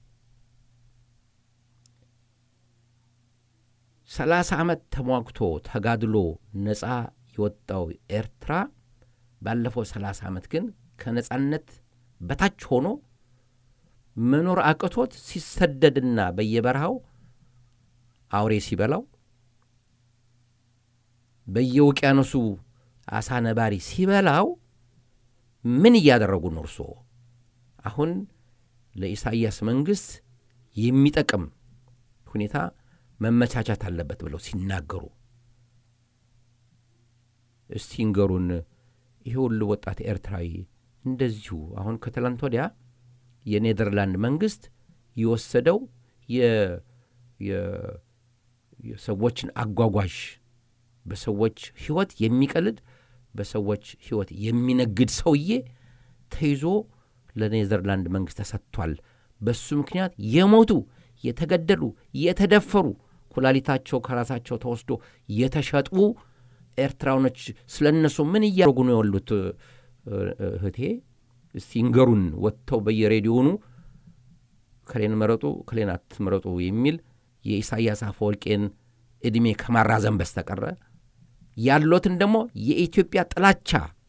ሰላሳ ዓመት ተሟግቶ ተጋድሎ ነፃ የወጣው ኤርትራ ባለፈው ሰላሳ ዓመት ግን ከነፃነት በታች ሆኖ መኖር አቅቶት ሲሰደድና በየበረሃው አውሬ ሲበላው በየውቅያኖሱ አሳ ነባሪ ሲበላው ምን እያደረጉ ነው እርስዎ? አሁን ለኢሳይያስ መንግሥት የሚጠቅም ሁኔታ መመቻቻት አለበት ብለው ሲናገሩ እስቲ ንገሩን። ይሄ ሁሉ ወጣት ኤርትራዊ እንደዚሁ አሁን ከትላንት ወዲያ የኔዘርላንድ መንግሥት የወሰደው የሰዎችን አጓጓዥ በሰዎች ሕይወት የሚቀልድ በሰዎች ሕይወት የሚነግድ ሰውዬ ተይዞ ለኔዘርላንድ መንግሥት ተሰጥቷል። በሱ ምክንያት የሞቱ የተገደሉ፣ የተደፈሩ ኩላሊታቸው ከራሳቸው ተወስዶ የተሸጡ ኤርትራውኖች ስለ እነሱ ምን እያደረጉ ነው ያሉት? እህቴ እስቲ ይንገሩን። ወጥተው በየሬዲዮኑ ከሌን መረጡ ከሌን አትመረጡ የሚል የኢሳያስ አፈወርቄን ዕድሜ ከማራዘም በስተቀረ ያሎትን ደግሞ የኢትዮጵያ ጥላቻ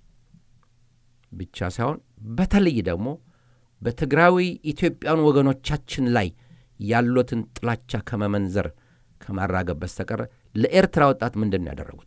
ብቻ ሳይሆን በተለይ ደግሞ በትግራዊ ኢትዮጵያን ወገኖቻችን ላይ ያሎትን ጥላቻ ከመመንዘር ከማራገብ በስተቀረ ለኤርትራ ወጣት ምንድን ነው ያደረጉት?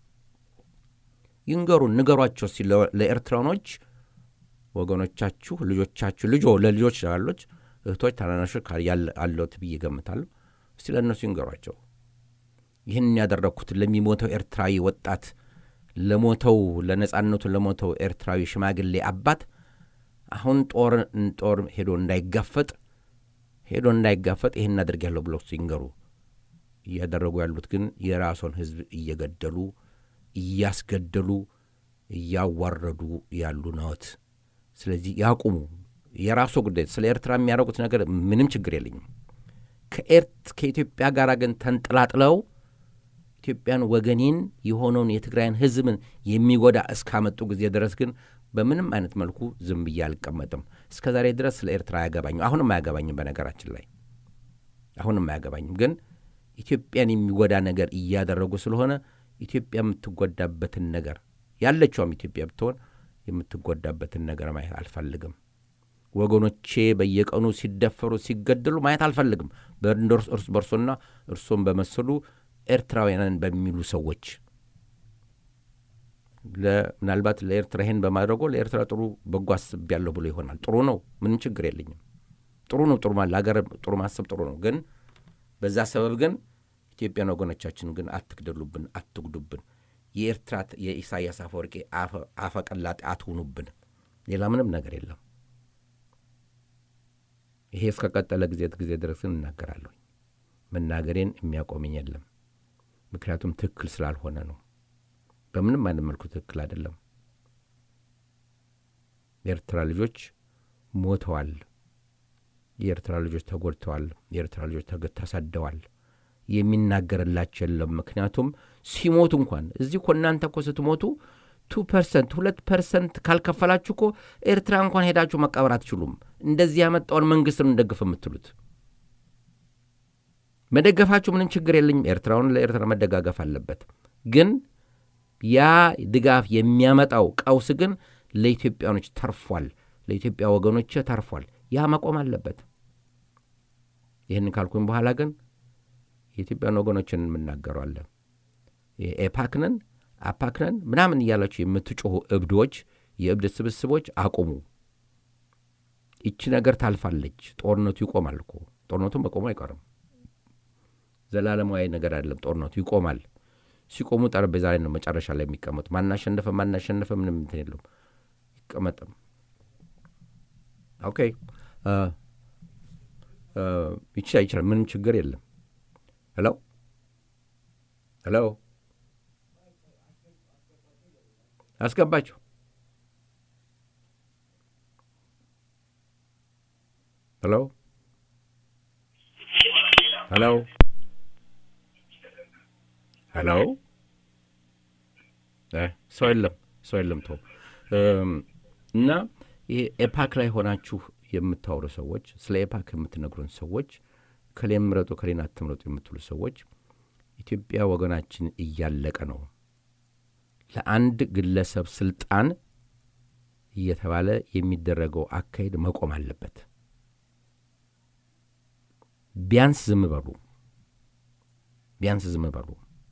ይንገሩን፣ ንገሯቸው ሲ ለኤርትራኖች ወገኖቻችሁ፣ ልጆቻችሁ ልጆ ለልጆች ላሎች እህቶች፣ ታናናሾች አለት ብዬ ገምታለሁ። እስቲ ለእነሱ ይንገሯቸው። ይህን ያደረግኩት ለሚሞተው ኤርትራዊ ወጣት ለሞተው ለነጻነቱ ለሞተው ኤርትራዊ ሽማግሌ አባት አሁን ጦር ጦር ሄዶ እንዳይጋፈጥ ሄዶ እንዳይጋፈጥ ይህን አድርጌያለሁ ብለው ሲንገሩ እያደረጉ ያሉት ግን የራሱን ሕዝብ እየገደሉ እያስገደሉ እያዋረዱ ያሉ ነዎት። ስለዚህ ያቁሙ። የራሱ ጉዳይ። ስለ ኤርትራ የሚያደርጉት ነገር ምንም ችግር የለኝም። ከኢትዮጵያ ጋር ግን ተንጥላጥለው ኢትዮጵያን ወገኔን የሆነውን የትግራይን ሕዝብን የሚጎዳ እስካመጡ ጊዜ ድረስ ግን በምንም አይነት መልኩ ዝም ብዬ አልቀመጥም። እስከ ዛሬ ድረስ ስለ ኤርትራ አያገባኝም። አሁንም አያገባኝም። በነገራችን ላይ አሁንም አያገባኝም። ግን ኢትዮጵያን የሚጎዳ ነገር እያደረጉ ስለሆነ ኢትዮጵያ የምትጎዳበትን ነገር ያለችውም ኢትዮጵያ ብትሆን የምትጎዳበትን ነገር ማየት አልፈልግም። ወገኖቼ በየቀኑ ሲደፈሩ ሲገደሉ ማየት አልፈልግም። እርስ በርሶና እርሶን በመሰሉ ኤርትራውያንን በሚሉ ሰዎች ምናልባት ለኤርትራ ይሄን በማድረጎ ለኤርትራ ጥሩ በጎ አስቤያለሁ ብሎ ይሆናል። ጥሩ ነው፣ ምንም ችግር የለኝም። ጥሩ ነው፣ ጥሩ ለሀገር ጥሩ ማሰብ ጥሩ ነው። ግን በዛ ሰበብ ግን ኢትዮጵያን ወገኖቻችን ግን አትግደሉብን፣ አትጉዱብን። የኤርትራ የኢሳያስ አፈወርቄ አፈቀላጤ አትሁኑብን። ሌላ ምንም ነገር የለም። ይሄ እስከቀጠለ ጊዜ ጊዜ ድረስን እናገራለሁ። መናገሬን የሚያቆመኝ የለም። ምክንያቱም ትክክል ስላልሆነ ነው። በምንም አይነት መልኩ ትክክል አይደለም። የኤርትራ ልጆች ሞተዋል። የኤርትራ ልጆች ተጎድተዋል። የኤርትራ ልጆች ተሰደዋል። የሚናገርላቸው የለም። ምክንያቱም ሲሞቱ እንኳን እዚህ እኮ እናንተ እኮ ስትሞቱ ቱ ፐርሰንት ሁለት ፐርሰንት ካልከፈላችሁ እኮ ኤርትራ እንኳን ሄዳችሁ መቃበር አትችሉም። እንደዚህ ያመጣውን መንግስት ነው እንደግፍ የምትሉት። መደገፋችሁ ምንም ችግር የለኝም። ኤርትራውን ለኤርትራ መደጋገፍ አለበት። ግን ያ ድጋፍ የሚያመጣው ቀውስ ግን ለኢትዮጵያኖች ተርፏል፣ ለኢትዮጵያ ወገኖች ተርፏል። ያ መቆም አለበት። ይህን ካልኩኝ በኋላ ግን የኢትዮጵያን ወገኖችን የምናገረዋለን ኤፓክነን አፓክነን ምናምን እያላችሁ የምትጮኹ እብዶች፣ የእብድ ስብስቦች አቁሙ። ይቺ ነገር ታልፋለች። ጦርነቱ ይቆማል እኮ ጦርነቱን መቆሙ አይቀርም። ዘላለማዊ ነገር አይደለም። ጦርነቱ ይቆማል። ሲቆሙ ጠረጴዛ ላይ ነው መጨረሻ ላይ የሚቀመጡ። ማናሸነፈ ማናሸነፈ ምንም እንትን የለውም። ይቀመጥም። ኦኬ ይችላል ይችላል። ምንም ችግር የለም። ሄሎ ሄሎ አስገባችሁ። ሄሎ ሄሎ ሄሎ ሰው የለም፣ ሰው የለም። ተው እና ይሄ ኤፓክ ላይ ሆናችሁ የምታወሩ ሰዎች፣ ስለ ኤፓክ የምትነግሩን ሰዎች፣ ከሌን ምረጡ ከሌን አትምረጡ የምትሉ ሰዎች ኢትዮጵያ ወገናችን እያለቀ ነው። ለአንድ ግለሰብ ስልጣን እየተባለ የሚደረገው አካሄድ መቆም አለበት። ቢያንስ ዝም በሉ፣ ቢያንስ ዝም በሉ።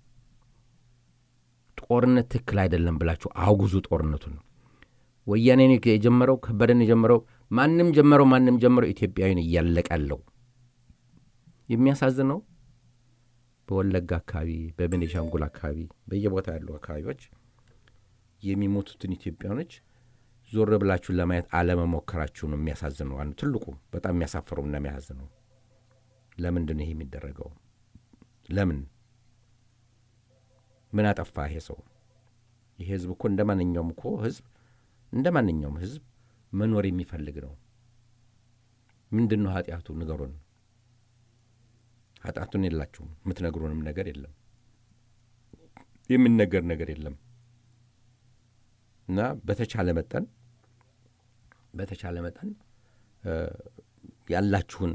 ጦርነት ትክክል አይደለም ብላችሁ አውጉዙ ጦርነቱን። ወያኔን የጀመረው ከበደን የጀመረው ማንም ጀመረው ማንም ጀመረው ኢትዮጵያዊን እያለቀ ያለው የሚያሳዝነው በወለጋ አካባቢ፣ በቤኒሻንጉል አካባቢ፣ በየቦታ ያሉ አካባቢዎች የሚሞቱትን ኢትዮጵያኖች ዞር ብላችሁን ለማየት አለመሞከራችሁ ነው የሚያሳዝነው። ዋናው ትልቁ በጣም የሚያሳፍረው እና የሚያሳዝነው ለምንድን ነው ይሄ የሚደረገው? ለምን ምን አጠፋ ይሄ ሰው? ይሄ ህዝብ እኮ እንደ ማንኛውም እኮ ህዝብ እንደ ማንኛውም ህዝብ መኖር የሚፈልግ ነው። ምንድን ነው ኃጢአቱ? ንገሩን። ኃጢአቱን የላችሁም። የምትነግሩንም ነገር የለም፣ የሚነገር ነገር የለም እና በተቻለ መጠን በተቻለ መጠን ያላችሁን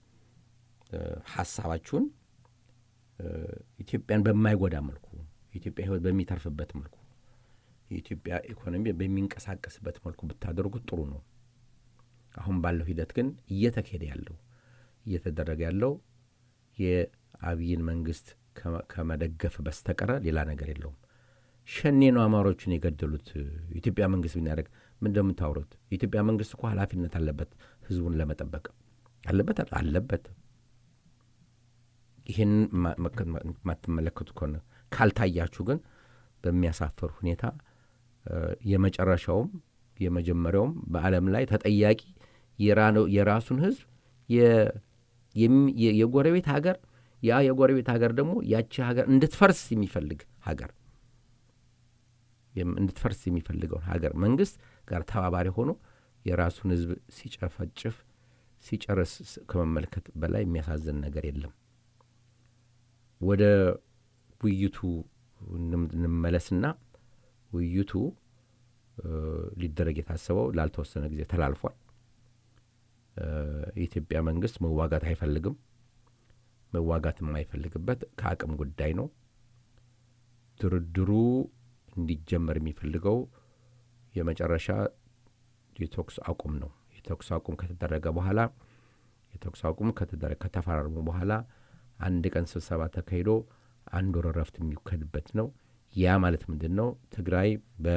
ሀሳባችሁን ኢትዮጵያን በማይጎዳ መልኩ የኢትዮጵያ ሕይወት በሚተርፍበት መልኩ የኢትዮጵያ ኢኮኖሚ በሚንቀሳቀስበት መልኩ ብታደርጉት ጥሩ ነው። አሁን ባለው ሂደት ግን እየተካሄደ ያለው እየተደረገ ያለው የአብይን መንግስት ከመደገፍ በስተቀረ ሌላ ነገር የለውም። ሸኔ ነው አማሮቹን የገደሉት። የኢትዮጵያ መንግስት ብናደርግ ምን እንደምታውሩት? የኢትዮጵያ መንግስት እኮ ኃላፊነት አለበት ህዝቡን ለመጠበቅ አለበት አለበት። ይህን የማትመለከቱ ከሆነ ካልታያችሁ ግን በሚያሳፍር ሁኔታ የመጨረሻውም የመጀመሪያውም በዓለም ላይ ተጠያቂ የራሱን ህዝብ የጎረቤት ሀገር ያ የጎረቤት ሀገር ደግሞ ያቺ ሀገር እንድትፈርስ የሚፈልግ ሀገር እንድትፈርስ የሚፈልገውን ሀገር መንግስት ጋር ተባባሪ ሆኖ የራሱን ህዝብ ሲጨፈጭፍ ሲጨርስ ከመመልከት በላይ የሚያሳዝን ነገር የለም። ወደ ውይይቱ እንመለስና ውይይቱ ሊደረግ የታሰበው ላልተወሰነ ጊዜ ተላልፏል። የኢትዮጵያ መንግስት መዋጋት አይፈልግም። መዋጋት የማይፈልግበት ከአቅም ጉዳይ ነው። ድርድሩ እንዲጀመር የሚፈልገው የመጨረሻ የተኩስ አቁም ነው። የተኩስ አቁም ከተደረገ በኋላ የተኩስ አቁም ከተፈራረሙ በኋላ አንድ ቀን ስብሰባ ተካሂዶ አንድ ወር እረፍት የሚወከድበት ነው። ያ ማለት ምንድን ነው? ትግራይ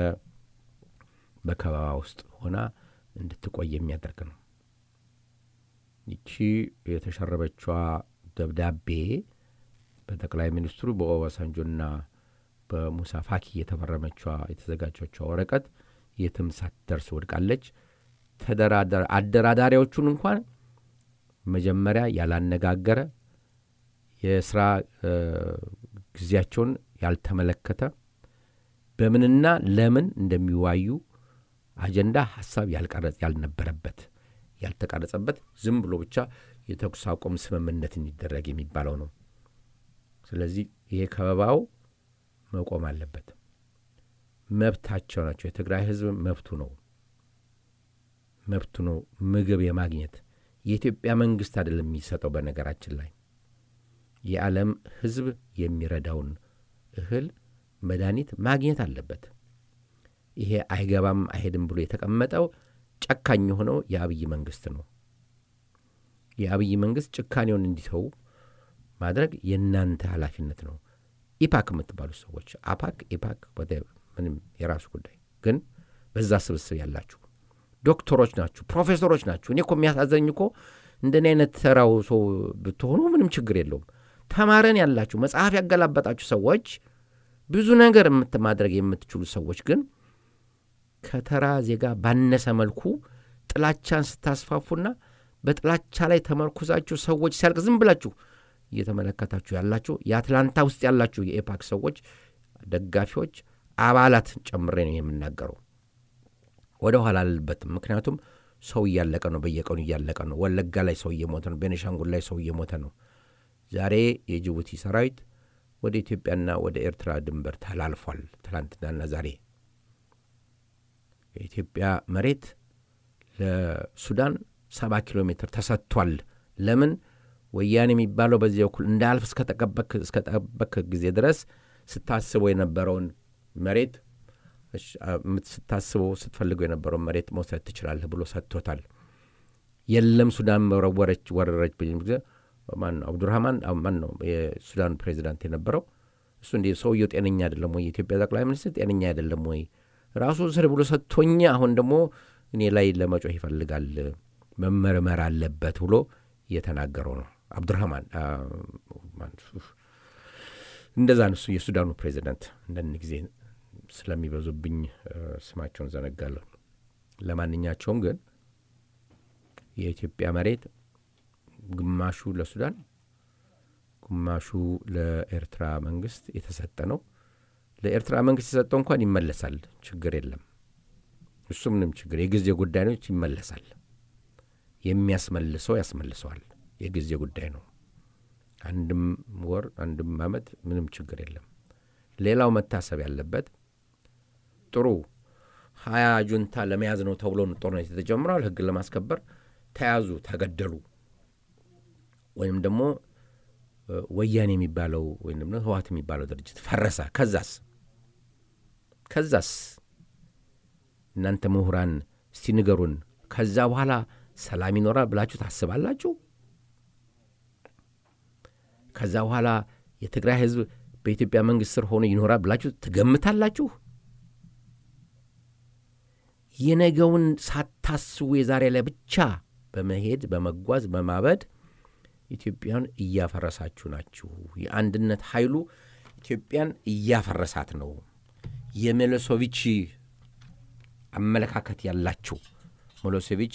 በከበባ ውስጥ ሆና እንድትቆይ የሚያደርግ ነው። ይቺ የተሸረበችዋ ደብዳቤ በጠቅላይ ሚኒስትሩ በኦባሳንጆና በሙሳ ፋኪ የተፈረመችዋ የተዘጋጀችዋ ወረቀት የትም ሳትደርስ ወድቃለች። አደራዳሪዎቹን እንኳን መጀመሪያ ያላነጋገረ የስራ ጊዜያቸውን ያልተመለከተ በምንና ለምን እንደሚዋዩ አጀንዳ ሀሳብ ያልቀረጽ ያልነበረበት ያልተቀረጸበት ዝም ብሎ ብቻ የተኩስ አቁም ስምምነት እንዲደረግ የሚባለው ነው። ስለዚህ ይሄ ከበባው መቆም አለበት። መብታቸው ናቸው። የትግራይ ህዝብ መብቱ ነው መብቱ ነው ምግብ የማግኘት የኢትዮጵያ መንግስት አይደለም የሚሰጠው። በነገራችን ላይ የዓለም ህዝብ የሚረዳውን እህል፣ መድኃኒት ማግኘት አለበት። ይሄ አይገባም አይሄድም ብሎ የተቀመጠው ጨካኝ የሆነው የአብይ መንግስት ነው። የአብይ መንግስት ጭካኔውን እንዲተዉ ማድረግ የእናንተ ኃላፊነት ነው። ኢፓክ የምትባሉ ሰዎች አፓክ፣ ኢፓክ ምንም የራሱ ጉዳይ ግን በዛ ስብስብ ያላችሁ ዶክተሮች ናችሁ፣ ፕሮፌሰሮች ናችሁ። እኔ እኮ የሚያሳዘኝ እኮ እንደኔ አይነት ተራው ሰው ብትሆኑ ምንም ችግር የለውም። ተማረን ያላችሁ መጽሐፍ ያገላበጣችሁ ሰዎች ብዙ ነገር ማድረግ የምትችሉ ሰዎች ግን ከተራ ዜጋ ባነሰ መልኩ ጥላቻን ስታስፋፉና በጥላቻ ላይ ተመርኩዛችሁ ሰዎች ሲያልቅ ዝም ብላችሁ እየተመለከታችሁ ያላችሁ የአትላንታ ውስጥ ያላችሁ የኤፓክ ሰዎች ደጋፊዎች፣ አባላት ጨምሬ ነው የምናገረው። ወደ ኋላ አልልበትም። ምክንያቱም ሰው እያለቀ ነው፣ በየቀኑ እያለቀ ነው። ወለጋ ላይ ሰው እየሞተ ነው። ቤኒሻንጉል ላይ ሰው እየሞተ ነው። ዛሬ የጅቡቲ ሰራዊት ወደ ኢትዮጵያና ወደ ኤርትራ ድንበር ተላልፏል። ትላንትናና ዛሬ የኢትዮጵያ መሬት ለሱዳን ሰባ ኪሎ ሜትር ተሰጥቷል። ለምን ወያኔ የሚባለው በዚህ በኩል እንዳያልፍ እስከጠበክ ጊዜ ድረስ ስታስበው የነበረውን መሬት ስታስበው ስትፈልገው የነበረውን መሬት መውሰድ ትችላለህ ብሎ ሰጥቶታል። የለም ሱዳን ወረወረች ወረረች ብ ጊዜ ማን ነው አብዱራህማን ማን ነው የሱዳን ፕሬዚዳንት የነበረው እሱ እንዲ ሰውየው ጤነኛ አይደለም ወይ? የኢትዮጵያ ጠቅላይ ሚኒስትር ጤነኛ አይደለም ወይ? ራሱ ስር ብሎ ሰጥቶኛ አሁን ደግሞ እኔ ላይ ለመጮህ ይፈልጋል መመርመር አለበት ብሎ እየተናገረው ነው አብዱራህማን እንደዛ እሱ የሱዳኑ ፕሬዚዳንት አንዳንድ ጊዜ ስለሚበዙብኝ ስማቸውን ዘነጋለሁ። ለማንኛቸውም ግን የኢትዮጵያ መሬት ግማሹ ለሱዳን ግማሹ ለኤርትራ መንግስት የተሰጠ ነው። ለኤርትራ መንግስት የሰጠው እንኳን ይመለሳል፣ ችግር የለም። እሱ ምንም ችግር የጊዜ ጉዳይ ነው፣ ይመለሳል። የሚያስመልሰው ያስመልሰዋል፣ የጊዜ ጉዳይ ነው። አንድም ወር አንድም ዓመት ምንም ችግር የለም። ሌላው መታሰብ ያለበት ጥሩ ሀያ ጁንታ ለመያዝ ነው ተብሎ ጦርነት የተጀምረዋል። ህግን ለማስከበር ተያዙ፣ ተገደሉ ወይም ደግሞ ወያኔ የሚባለው ወይም ደግሞ ህወሓት የሚባለው ድርጅት ፈረሰ። ከዛስ ከዛስ እናንተ ምሁራን እስቲ ንገሩን። ከዛ በኋላ ሰላም ይኖራል ብላችሁ ታስባላችሁ? ከዛ በኋላ የትግራይ ህዝብ በኢትዮጵያ መንግስት ስር ሆኖ ይኖራል ብላችሁ ትገምታላችሁ? የነገውን ሳታስቡ የዛሬ ላይ ብቻ በመሄድ በመጓዝ በማበድ ኢትዮጵያን እያፈረሳችሁ ናችሁ። የአንድነት ኃይሉ ኢትዮጵያን እያፈረሳት ነው። የሚሎሴቪች አመለካከት ያላችሁ ሚሎሴቪች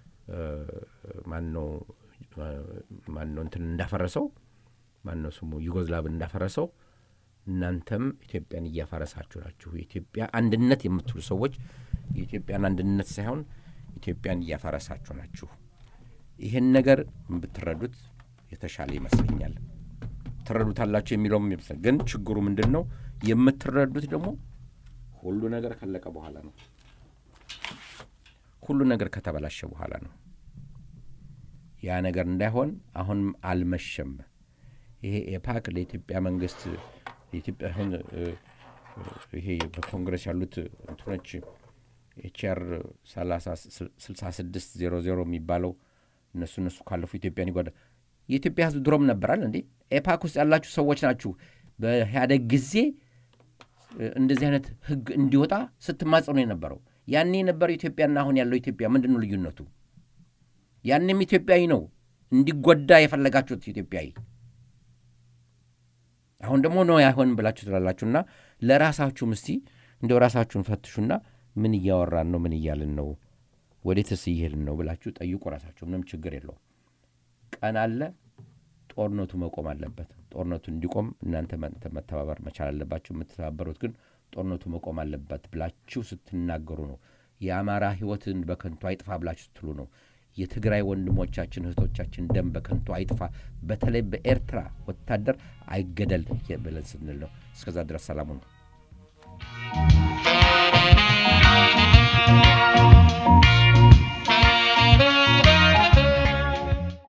ማነው ማነው እንትን እንዳፈረሰው ማነው ስሙ ዩጎዝላቭን እንዳፈረሰው እናንተም ኢትዮጵያን እያፈረሳችሁ ናችሁ። የኢትዮጵያ አንድነት የምትሉ ሰዎች የኢትዮጵያን አንድነት ሳይሆን ኢትዮጵያን እያፈረሳችሁ ናችሁ። ይህን ነገር ብትረዱት የተሻለ ይመስለኛል። ትረዱታላችሁ የሚለውም ይመስላል። ግን ችግሩ ምንድን ነው? የምትረዱት ደግሞ ሁሉ ነገር ካለቀ በኋላ ነው። ሁሉ ነገር ከተበላሸ በኋላ ነው። ያ ነገር እንዳይሆን አሁንም አልመሸም። ይሄ ኤፓክ ለኢትዮጵያ መንግስት የኢትዮጵያ አሁን ይሄ በኮንግረስ ያሉት እንትኖች ኤችአር ስልሳ ስድስት ዜሮ ዜሮ የሚባለው እነሱ እነሱ ካለፉ ኢትዮጵያን ይጓዳል። የኢትዮጵያ ሕዝብ ድሮም ነበራል እንዴ? ኤፓክ ውስጥ ያላችሁ ሰዎች ናችሁ። በኢህአደግ ጊዜ እንደዚህ አይነት ህግ እንዲወጣ ስትማጽኑ የነበረው ያኔ የነበረው ኢትዮጵያና አሁን ያለው ኢትዮጵያ ምንድን ነው ልዩነቱ? ያንም ኢትዮጵያዊ ነው እንዲጎዳ የፈለጋችሁት ኢትዮጵያዊ አሁን ደግሞ ነው አይሆንም ብላችሁ ትላላችሁና ለራሳችሁም እስቲ እንደው ራሳችሁን ፈትሹና ምን እያወራን ነው? ምን እያልን ነው? ወዴትስ እየሄድን ነው ብላችሁ ጠይቁ ራሳችሁ። ምንም ችግር የለውም። ቀን አለ። ጦርነቱ መቆም አለበት። ጦርነቱ እንዲቆም እናንተ መተባበር መቻል አለባችሁ። የምትተባበሩት ግን ጦርነቱ መቆም አለበት ብላችሁ ስትናገሩ ነው። የአማራ ህይወትን በከንቱ አይጥፋ ብላችሁ ስትሉ ነው። የትግራይ ወንድሞቻችን እህቶቻችን ደም በከንቱ አይጥፋ፣ በተለይ በኤርትራ ወታደር አይገደል ብለን ስንል ነው። እስከዛ ድረስ ሰላሙ ነው።